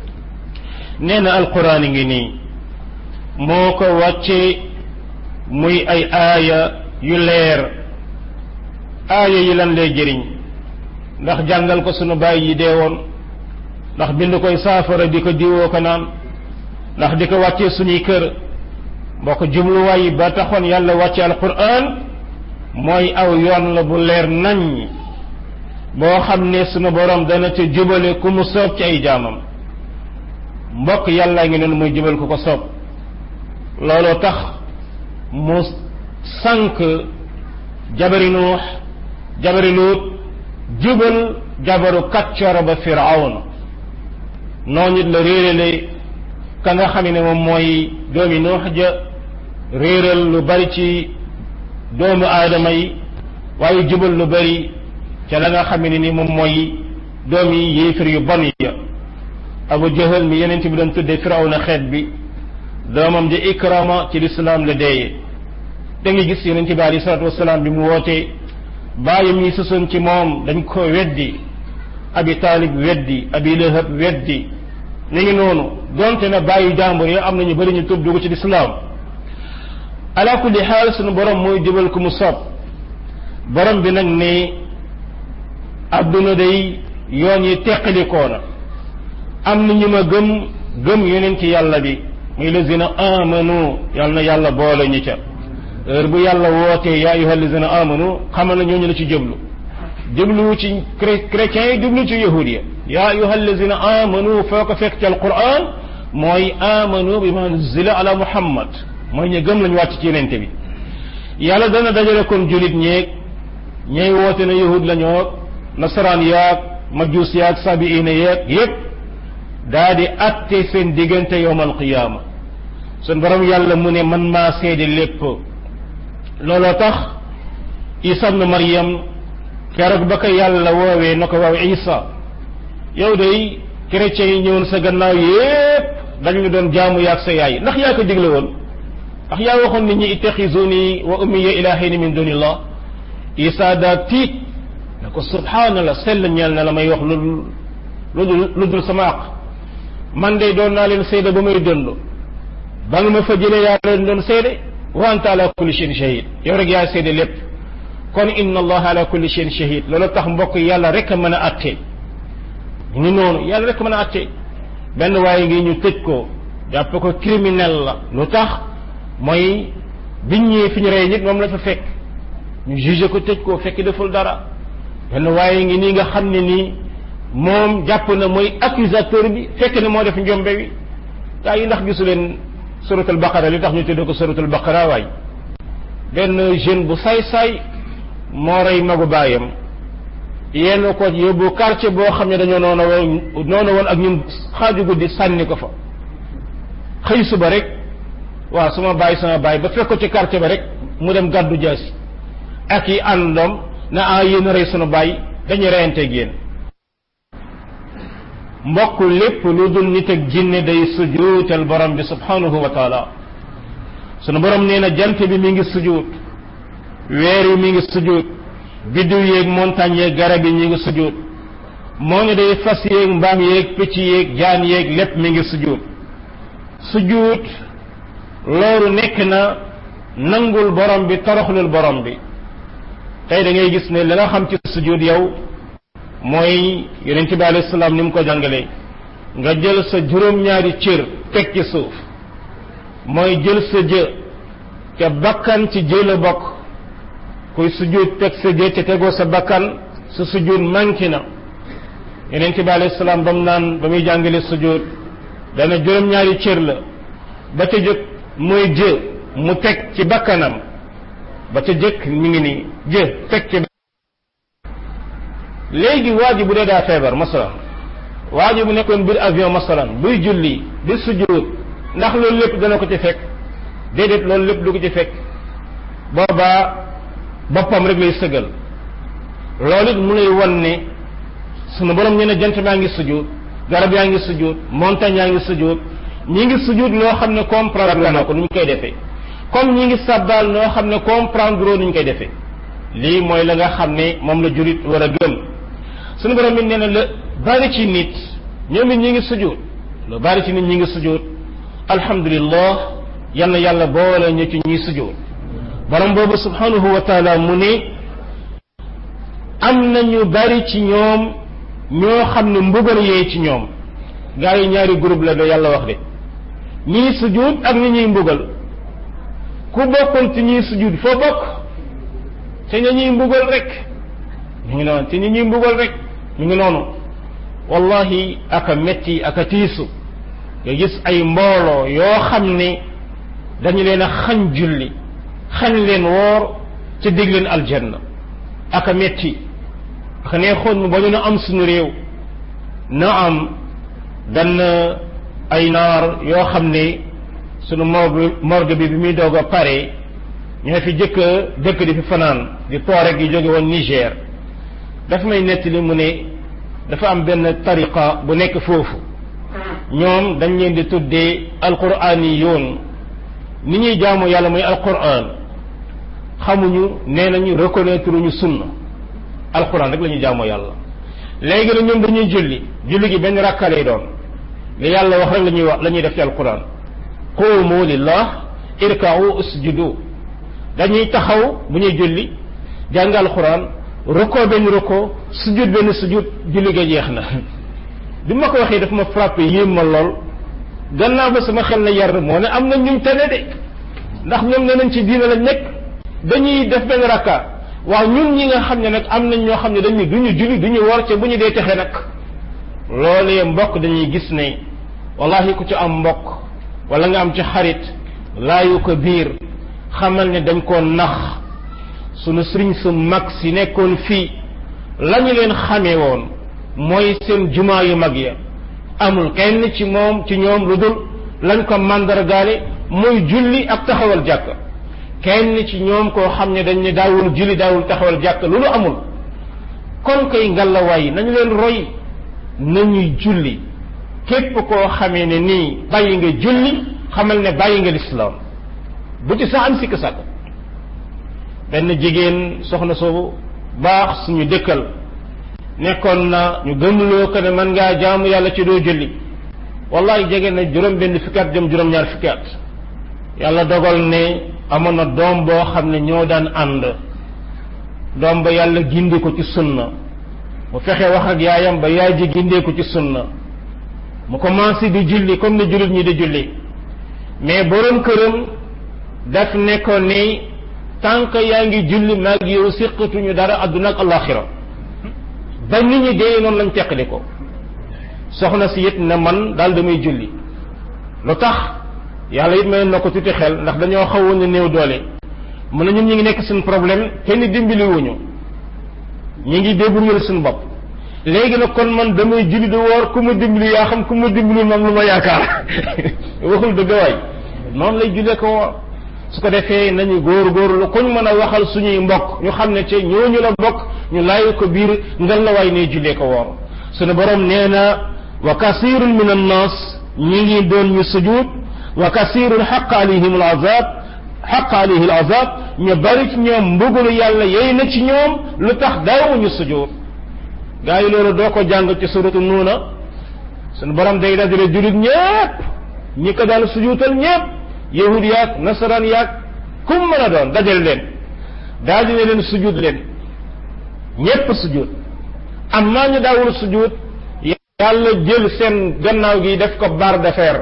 Speaker 1: nee na alquran ngi nii moo ko wàcce muy ay aaya yu leer aaya yi lan lay jëriñ ndax jàngal ko sunu bàyyi yi dee woon ndax bind koy saafara di ko diwoo ko naan ndax di ko wàccee suñuy kër mbokk jubluwaay yi ba taxoon yàlla wàcce alquran mooy aw yoon la bu leer nañ boo xam ne sunu borom dana ca jubale ku mu soob ci ay jaamam mbokk yàllaa ngi noonu mooy jubal ku ko soob looloo tax mu sànq jabari nuux jabari luut jubal jabaru kàccoor ba firawn noonu it la réerale ka nga xam ne moom mooy doomi nuux ja réeral lu bari ci doomu aadama yi waaye jubal lu bari ca la nga xam ne ni moom mooy doomi yéefir yu bon ya abu jahal mi yeneen bi doon tuddee firawna xeet bi doomam ji ikrama ci lislaam la deeye da nga gis yonente bi alei salatu wasalaam bi mu wootee bàyyam yi sosoon ci moom dañ ko weddi abi taalib weddi abi lahab weddi ni ngi noonu donte na bàyyi jàmbur yi am nañu bëri ñu tub dugg ci lislaam ala kulli xaal sunu borom mooy jubal ku mu sob borom bi nag ne adduna day yoon yi teqalikoona am na ñu ma gëm gëm yonent yàlla bi muy lazina amanu yàlla na yàlla boole ñu ca heure bu yàlla wootee yaa ayuha lazina amanu xamal na ñooñu la ci jublu jubluwu ci chrétiens yi jublu ci yahud ya yaa ayuha lazina amanu foo ko fekk ci alquran mooy amanu bi ma nuzila ala muhammad mooy ñu gëm lañu wàcc ci yenente bi yàlla dana dajale kon julit ñeeg ñey woote na yahud lañoo nasaraan yaag majuus yaag sabiina yaag yépp daa di atte seen diggante yowm alqiyaama sun borom yàlla mu ne man maa seede lépp looloo tax isa ibnu maryam keroog ba ko yàlla woowee na ko waaw isa yow day chrétiens yi ñëwoon sa gannaaw yépp dañu ñu doon jaamu yaag sa yaay ndax yaa ko digle woon ndax yaa waxoon nit ñi ittaxizuni wa ummiya ilahayni min dunillah isa daa tiit ne ko subhanallah sell ñeel na la may wax lu lu lu dul sama aq man de doon naa leen seede ba may dënd ba nga ma fa jëlee yaa leen doon seede wa anta ala kulli shay'in shahid yow rek yaa seede lépp kon inna allah ala kulli shay'in shahid loolu tax mbokk yàlla rek a mën a atte ñu noonu yàlla rek mën a atte benn waaye ngi ñu tëj ko jàpp ko criminel la lu tax mooy biñ ñëwee fi ñu rey nit moom la fa fekk ñu jugé ko tëj ko fekk deful dara benn waaye ngi nii nga xam ne nii moom jàpp na mooy accusateur bi fekk ne moo def njombe wi gaa yi ndax gisu leen suratul baqara li tax ñu tuddee ko suratul baqara waay benn jeune bu saay-saay moo rey magu baayam yenn ko yóbbu quartier boo xam ne dañoo noonu woon noonu woon ak ñun xaaju guddi sànni ko fa xëy suba rek waaw sama baay sama baay ba fekk ko ci quartier ba rek mu dem gàddu jaasi ak yi àndoom na ah yéen a rey sunu baay dañuy reyanteeg yéen mbokk lépp lu dul nit ak jinne day sujuutal borom bi subhanahu wa taala sunu borom nee na jant bi mi ngi sujuut weer yi mi ngi sujuut biddiw yeeg montagne yeeg garab yi ñi ngi sujuut moo ne day fas yeeg mbaam yeeg picc yeeg jaan yeeg lépp mi ngi sujuut sujuut loolu nekk na nangul borom bi toroxlul borom bi tey da ngay gis ne la nga xam ci sujuut yow mooy yonent bi alayhi salaam ni mu ko jàngalee nga jël sa juróom-ñaari cër teg ci suuf mooy jël sa jë ca bakkan ci jë la bokk kuy sujud teg sa jë te tegoo sa bakkan sa sujud manqué na yonent bi alayhi salaam ba mu naan ba muy jàngale sujud dana juróom-ñaari cër la ba ca jëkk mooy jë mu teg ci bakkanam ba ca jëkk mi ngi nii jë teg ci léegi waa ji bu dee daa feebar masalan waa ji bu nekkoon biir avion masalan buy julli di sujud ndax loolu lépp dana ko ci fekk déedéet loolu lépp du ko ci fekk boobaa boppam rek lay sëgal loolu it mu lay won ne sunu borom ñu ne jant baa ngi sujud garab yaa ngi sujud montagne yaa ngi sujud ñi ngi sujud loo xam ne comprendre na ko nu ñu koy defee comme ñi ngi sabbal noo xam ne comprendre nu ñu koy defee lii mooy la nga xam ne moom la jurit war a gëm sunu borom it nee na la bari ci nit ñoom it ñi ngi sujud lu bari ci nit ñi ngi sujud alhamdulillah yal na yàlla boole ñu ci ñuy sujud borom boobu subhanahu wa taala mu ne am na ñu bari ci ñoom ñoo xam ne mbugal yee ci ñoom gaa yi ñaari groupe la da yàlla wax de ñii sujud ak ñi ñuy mbugal ku bokkul ci ñuy sujud foo bokk te ña ñuy mbugal rek ñu ngi noonu te ñi ñuy mbugal rek ñu ngi noonu wallahi aka metti aka tiisu nga gis ay mbooloo yoo xam ne dañu leen a xañ julli xañ leen woor ca dig leen aljanna aka metti aka neexoon mu ba ñu na am suñu réew na am dann ay naar yoo xam ne sunu morgue morgue bi bi muy doog a pare ñoo fi jëkk dëkk di fi fanaan di poore gi jóge woon Niger dafa may nettali mu ne dafa am benn tariqa bu nekk foofu ñoom dañ leen di tuddee alquraan yoon ni ñuy jaamu yàlla mooy alquran xamuñu nee nañu reconnaître ñu sunna alquran rek la ñuy jaamoo yàlla léegi nag ñoom dañuy julli julli gi benn rakka lay doon li yàlla wax rek la ñuy wax la ñuy def ci alquran qumu lillah irka'u usjudu dañuy taxaw bu ñuy julli jàng alquran roko benn roko sujud benn sujud julli ga jeex na bi ma ko waxee daf ma frappé yéem ma lool gannaaw ba sama xel na yar moo ne am na ñuñ tane de ndax ñoom ne nañ ci diina lañ nekk dañuy def benn rakka waaw ñun ñi nga xam ne nag am nañ ñoo xam ne dañu duñu julli duñu woor ca bu ñu dee texe nag loolee mbokk dañuy gis ne wallahi ku ci am mbokk wala nga am ci xarit laayu ko biir xamal ne dañ koo nax sunu sëriñ su mag si nekkoon fii lañu leen xamee woon mooy seen jumaa yu mag ya amul kenn ci moom ci ñoom lu dul lañ ko màndargaale muy julli ak taxawal jàkk kenn ci ñoom koo xam ne dañ ne daawul julli daawul taxawal jàkk lu lu amul kon koy ngalawaay nañu leen roy nañuy julli képp koo xamee ne nii bàyyi nga julli xamal ne bàyyi nga lislaam bu ci sax am sikk sàkk benn jigéen soxna soobu baax suñu dëkkal nekkoon na ñu gëmloo ko ne man ngaa jaamu yàlla ci doo julli wallahi jege na juróom benn fukki at jëm juróom ñaar fukki at yàlla dogal ne amoon na doom boo xam ne ñoo daan ànd doom ba yàlla gindi ko ci sunna mu fexe wax ak yaayam ba yaay ji gindee ko ci sunna mu commencé di julli comme ni jullit ñi di julli mais borom këram daf ne ko ni tant que yaa ngi julli maag yow siqatuñu dara adduna ak alaxira ba nit ñi dee noonu lañ teqali ko soxna si it ne man daal damay julli lu tax yàlla it mayoon na ko tuuti xel ndax dañoo xawoon ne néew doole mu ne ñun ñu ngi nekk suñu problème kenn dimbali wuñu ñu ngi débrouiller suñu bopp léegi nag kon man damay julli di woor ku ma dimbali yaa xam ku ma dimbali moom lu ma yaakaar waxul dëgg waay noonu lay jullee ko woor su ko defee nañu góor góorlu kuñ mën a waxal suñuy mbokk ñu xam ne ci ñooñu la bokk ñu laayu ko biir ngal la waay ne jullee ko woor suñu borom nee na wa kasirun min annas ñi ngi doon ñu sujud wa kasirun xaq alayhim al azab xaq alayhi al azab ñu bari ci ñoom mbugalu yàlla yey na ci ñoom lu tax daawuñu sujud gaa yi loolu doo ko jàng ci suratu nuuna suñu borom day dajale julit ñépp ñi ko daan sujuutal ñépp yahud yaag nasaraan yaag kum mën a doon dajal leen daal dina leen sujud leen ñépp sujud am naa ñu daawul sujud yàlla jël seen gannaaw gi def ko barre de fer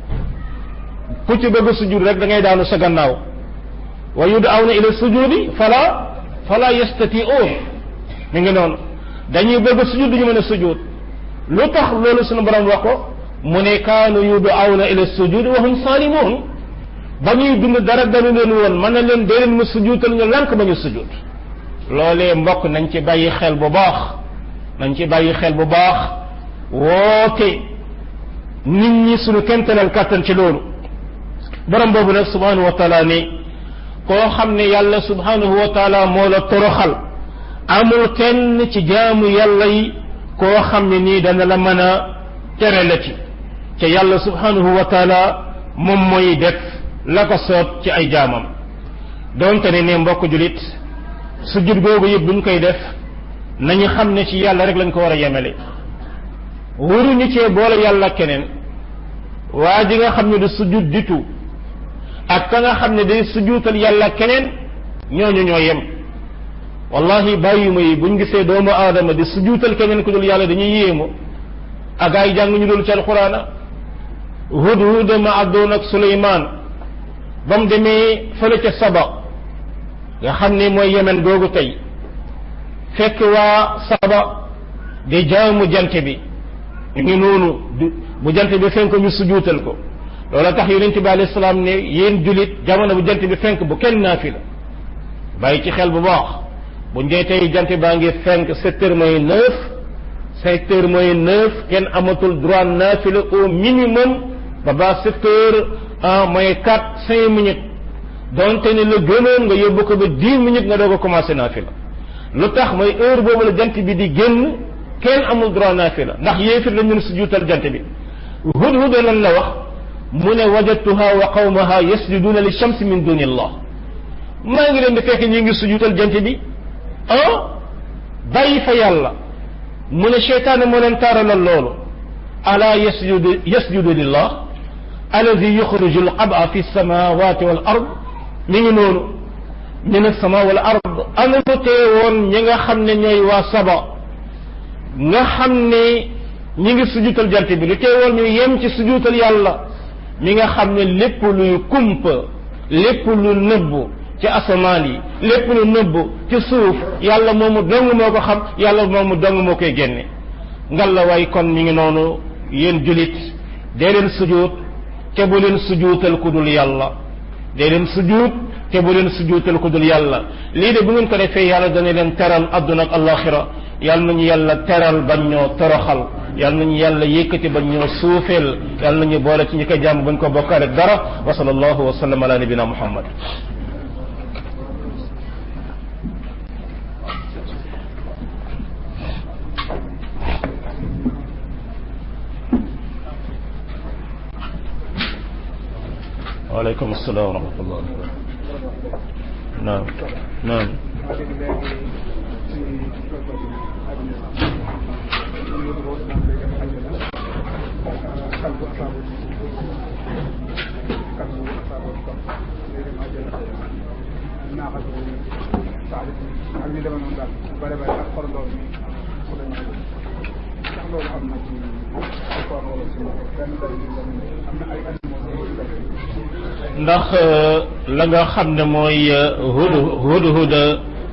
Speaker 1: ku ci bëgg sujud rek da ngay daanu sa gannaaw wa yud'awna ila sujudi fala fala yastati'un mi ngi noonu dañuy bëgg sujud duñu mën a sujud lu tax loolu sunu borom wax ko mu ne kaanu yud'awna ila sujudi wa hum salimun ba ñuy dund dara dañu leen woon mën na leen dee leen ma sujudal ñu lànk ba ñu sujud loolee mbokk nañ ci bàyyi xel bu baax nañ ci bàyyi xel bu baax woote nit ñi sunu kentanal kàttan ci loolu borom boobu nag subhanahu wa taala ni koo xam ne yàlla subhanahu wa taala moo la toroxal amul kenn ci jaamu yàlla yi koo xam ne nii dana la mën a tere la ci ca yàlla subhanahu wa taala moom mooy def la ko soob ci ay jaamam donte ne ne mbokk julit sujud googu yëpp buñ koy def nañu xam ne ci yàlla rek lañ ko war a yemele waruñu cee boole yàlla keneen waa ji nga xam ne du sujud ditu ak ka nga xam ne day sujuutal yàlla keneen ñooñu ñoo yem wallahi bàyyuma yi buñ gisee doomu aadama di sujuutal keneen ku dul yàlla dañuy yéemu ak ay jàng ñu dul ci alxuraana hudhud ma àddoon ak suleymaan ba mu demee fële ca saba nga xam ne mooy yemen googu tey fekk waa saba di jaamu jant bi ñu ngi noonu bu jant bi fenk ñu sujuutal ko loola tax yonente bi alayhi salaam ne yéen julit jamono bu jant bi fenk bu kenn naafila bàyyi ci xel bu baax bu njee tey jant baa ngi fenk sept heures mooy neuf sept heures mooy neuf kenn amatul droit naafila au minimum ba ba sept heures ah mooy quatre cinq minutes donte ne la gënoon nga yóbbu ko ba dix minutes nga doog a commencé naafila lu tax mooy heure boobu la jant bi di génn kenn amul droit naafila ndax yéefir la ñun sujuutal jant bi hudhud lan la wax mu ne wajadtuha wa qawmaha yasjuduna li shamsi min duni allah maa ngi leen di fekk ñi ngi sujuutal jant bi ah bàyyi fa yàlla mu ne cheytaane moo leen taaralal loolu ala yasjudu yasjudu lillah alladi yuxriju alqaba fi samawati wal ard mi ngi noonu min alsama wal ard ana lu tee woon ñi nga xam ne ñooy waa saba nga xam ne ñi ngi sujuutal jant bi lu tee woon ñu yem ci sujuutal yàlla mi nga xam ne lépp luy kumpa lépp lu nëbbu ci asamaan yi lépp lu nëbbu ci suuf yàlla moomu dong moo ko xam yàlla moomu dong moo koy génne ngal la way kon mi ngi noonu yéen julit dee leen sujuut te bu leen sujuutal ku dul yàlla dee leen sujuut te bu leen sujuutal ku dul yàlla lii de bu ngeen ko defee yàlla dana leen teral adduna ak alaxira yàlla nañu yàlla teral bañ ñoo toroxal yàlla nañu yàlla yëkkati bañ ñoo suufeel yàlla nañu boole ci ñi ko jàmm bañ ko bokkaale dara wa sallallahu wa sallam ala nabina muhammad وعليكم السلام ورحمة الله نعم نعم ndax la nga xam ne mooy hud hudhuda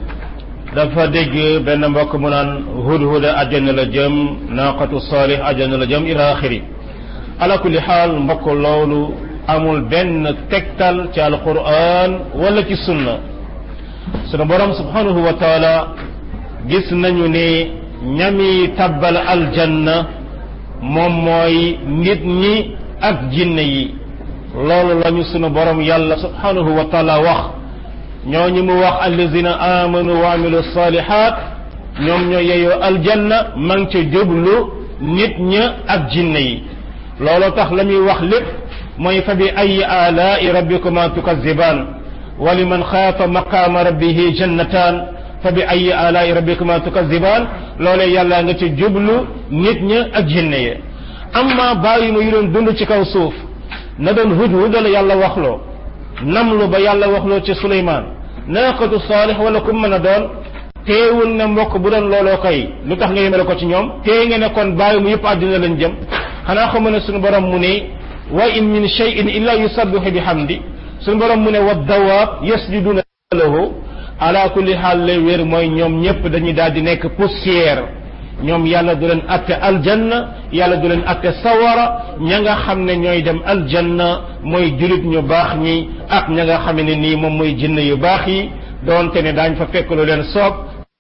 Speaker 1: dafa dégg benn mbokk mu naan hudhuda àjjana la jëm naqatu salih àjjana la jëm ila axiri ala kulli xaal mbokk loolu amul benn tegtal ci alquran wala ci sunna sunu borom subhanahu wa taala gis nañu ne ñami tabbal aljanna moom mooy nit ñi ak jinne yi loolu lañu sunu borom yàlla subhanahu wa taala wax ñooñu mu wax allazina amanu wa amilu salihat ñoom ñoo yeyoo aljanna ma ngi ca jublu nit ña ak jinne yi loolu tax la muy wax lépp mooy fa bi ayi alaai rabbikuma tukazibaan wa liman xaafa maqaama rabbihi jannataan fa bi ayi alaai rabbikuma tukazibaan loolee yàlla nga ca jublu nit ña ak jinne ya amma bàyyi mu yu doon dund ci kaw suuf na doon hudhud la yàlla waxloo namlu ba yàlla waxloo ci Suleymaan naaqatu saalix wala ku mën a doon teewul ne mbokk bu doon looloo kay lu tax nga yemale ko ci ñoom tee nga ne kon bàyyi mu yëpp àddina lañ jëm xanaa xamu ne suñu borom mu ne wa in min shay'in illa yusabbihu bihamdi suñu borom mu ne wa dawaab yasjuduna lahu ala kulli xaal lay wér mooy ñoom ñëpp dañuy daal di nekk poussière ñoom yàlla du leen atte aljanna yàlla du leen atte sawara ña nga xam ne ñooy dem aljanna mooy julit ñu baax ñi ak ña nga xam ne nii moom mooy jinn yu baax yi doonte ne daañ fa fekk lu leen soob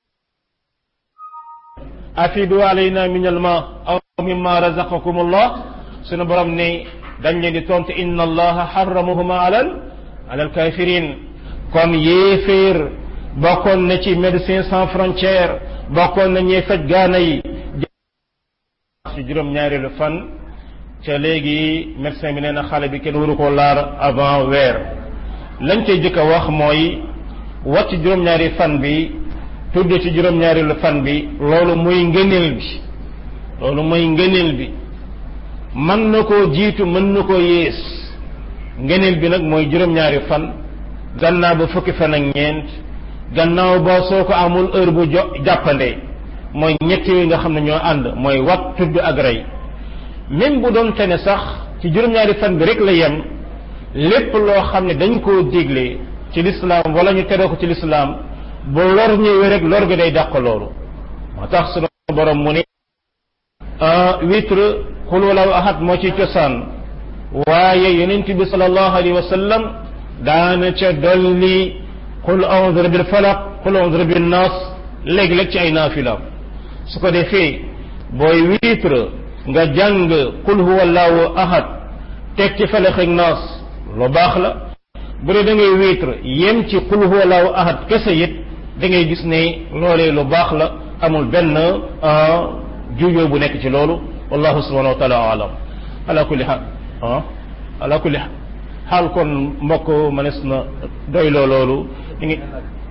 Speaker 1: afidu alayna min alma aw mimma razaqakum allah sunu borom ne dañ leen di tontu inna allaha harramahuma alal alal kafirin kon yéeféer bokkoon na ci médecins sans frontières bokkoon na ñuy faj gaana yi ci juróom ñaareelu fan ca léegi médecin bi nee na xale bi kenn waru koo laar avant weer lañ cay jëkk a wax mooy wat ci juróom-ñaari fan bi tudd ci juróom-ñaareelu fan bi loolu muy ngëneel bi loolu mooy ngëneel bi mën na koo jiitu mën na koo yées ngëneel bi nag mooy juróom-ñaari fan gannaaw ba fukki fan ak ñeent gannaaw ba soo ko amul heure bu jo jàppande mooy ñett yooyu nga xam ne ñoo ànd mooy wat tudd ak rey même bu doon te ne sax ci juróom-ñaari fan bi rek la yem lépp loo xam ne dañ koo digle ci lislaam wala ñu tere ko ci lislaam bu lor ñëwee rek lor gi day dàq loolu moo tax sunu borom mu ne witre xul walaw ahad moo ci cosaan waaye yonent bi sallallahu alayhi wa sallam daana ca dolli qul a'udhu bil falaq qul a'udhu bin nas léeg-léeg ci ay naafilaam su ko defee booy witre nga jàng qul huwa allahu ahad teg ci falaq ak nas lu baax la bu dee da ngay witre yem ci qul huwa allahu ahad kese it da ngay gis ne loolee lu baax la amul benn juyoo bu nekk ci loolu wallahu subhanahu wa taala alam ala kulli xaal ah ala kulli xaal kon mbokk mënees na doyloo loolu ñu ngi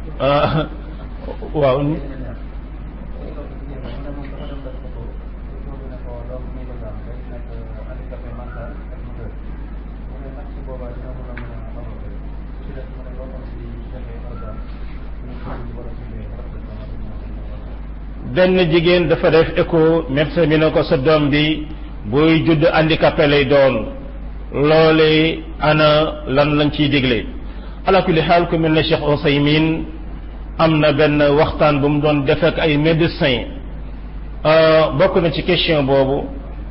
Speaker 1: waaw benn jigéen dafa def écho médecin bi ne ko sa doom bi buy judd handicapé lay doon loole ana lan lañ ciy digle ala kulli xaal ku mel ne Cheikh Ousaymin am na benn waxtaan bu mu doon def ak ay médecin bokk na ci question boobu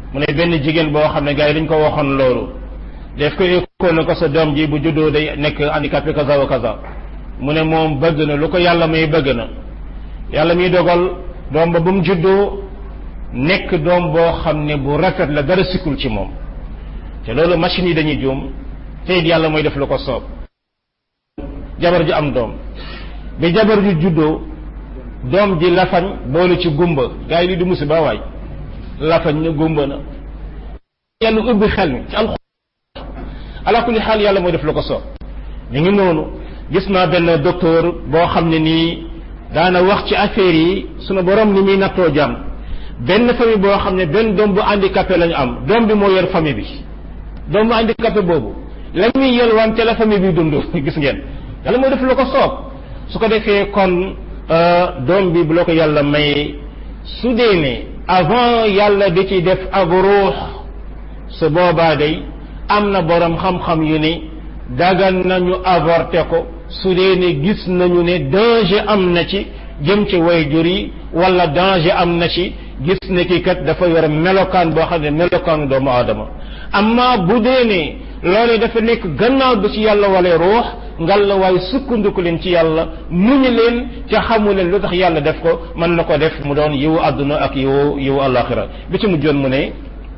Speaker 1: mu ne benn jigéen boo xam ne gars yi dañ ko waxoon loolu def ko école na ko sa doom ji bu juddoo day nekk handicapé kaza wa kaza mu ne moom bëgg na lu ko yàlla may bëgg na yàlla muy dogal doom ba bu mu juddoo nekk doom boo xam ne bu rafet la dara sikkul ci moom te loolu machine yi dañuy juum te it yàlla mooy def lu ko soob jabar ju am doom bi jabar ju juddoo doom ji lafañ boole ci gumba gars yi li du musiba waay lafañ na gumba na yàlla ubbi xel mi ci alxuraan ala kulli xaal yàlla mooy def lu ko soob ñu ngi noonu gis naa benn docteur boo xam ne nii daana wax ci affaire yi sunu borom ni muy nattoo jàmm benn famille boo xam ne benn doom bu handicapé lañu am doom bi moo yor famille bi doom bu handicapé boobu la muy yelwaan te la famille bi dund gis ngeen yàlla mooy def lu ko soob su ko defee kon doom bi bu la ko yàlla may su dee ne avant yàlla di ci def ak ruux su boobaa day am na borom xam-xam yu ne dagan nañu avorté ko su dee ne gis nañu ne danger am na ci jëm ci wayjur yi wala danger am na ci gis ne kii kat dafa yor melokaan boo xam ne melokaanu doomu aadama amma bu dee ne loolee dafa nekk gannaaw bi ci yàlla wala ruux ngal la waaye sukkandiku leen ci yàlla muñu leen ca xamu leen lu tax yàlla def ko mën na ko def mu doon yiwu àdduna ak yiwu yiwu àllaaxira bi ci mujjoon mu ne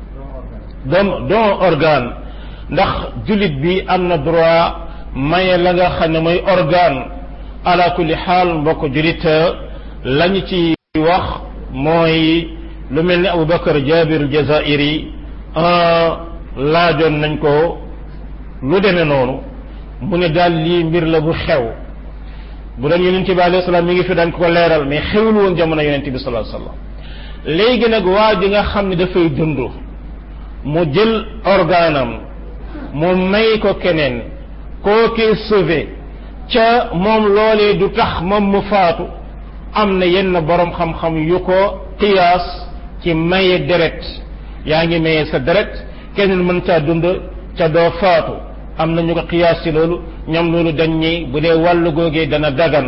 Speaker 1: doom don organe ndax jullit bi am na droit maye la nga xam ne mooy organe ala kulli xaal mbokk jullit lañu ci wax mooy lu mel ni Aboubacar Jabir Jazairi laajoon nañ ko lu demee noonu mu ne daal lii mbir la bu xew bu doon yonent bi alayhi salaam mi ngi fi daan ko leeral mais xewul woon jamono yonent bi sallallahu alayhi wasallam léegi nag waa ji nga xam ne dafay dund mu jël organam mu may ko keneen koo kee sauvé ca moom loolee du tax moom mu faatu am na yenn borom xam-xam yu ko qiyaas ci maye deret yaa ngi maye sa deret keneen mën caa dund ca doo faatu am na ñu ko qiyaas ci loolu ñoom loolu dañ ñi bu dee wàllu googee dana dagan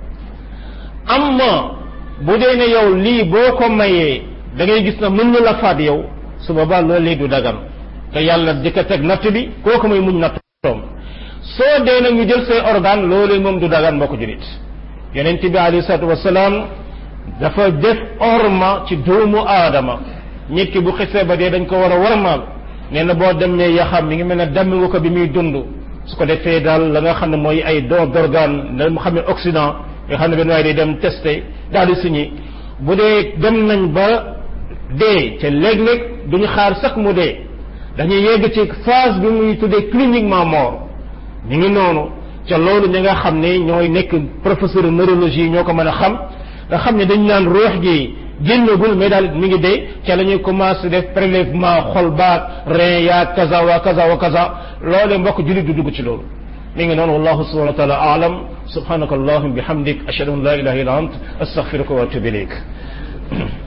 Speaker 1: amma bu dee ne yow lii boo ko mayee da ngay gis na mën na la faat yow su boobaa loolu lii du dagan te yàlla di ko teg natt bi kooku may muñ nattoom soo dee nag ñu jël say organe loolu moom du dagan mbokk julit yonent bi alayhi salaatu wasalaam dafa def orma ci doomu aadama nit ki bu xisee ba dee dañ ko war a warmaal nee na boo dem ne yaxam mi ngi mel ne dammi nga ko bi muy dund su ko defee daal la nga xam ne mooy ay don d'organe da mu xam ne Occident nga xam ne benn waaye day dem testé daal di signé bu dee dem nañ ba dee te léeg-léeg duñu xaar sax mu dee dañuy yegg ci phase bi muy tuddee cliniquement mort ñu ngi noonu ca loolu ñi nga xam ne ñooy nekk professeur neurologie ñoo ko mën a xam nga xam ne dañ naan ruux gi génnagul mais daal mi ngi dee ca la ñuy commencé def prélèvement xol baag rein yaa kaza wa kaza wa kaza loolee mbokk jullit du dugg ci loolu mi ngi noonu wallahu subhanahu wa taala aalam subhanaka allahumma bihamdik ashhadu an la ilaha illa ant astaghfiruka wa atubu ilayk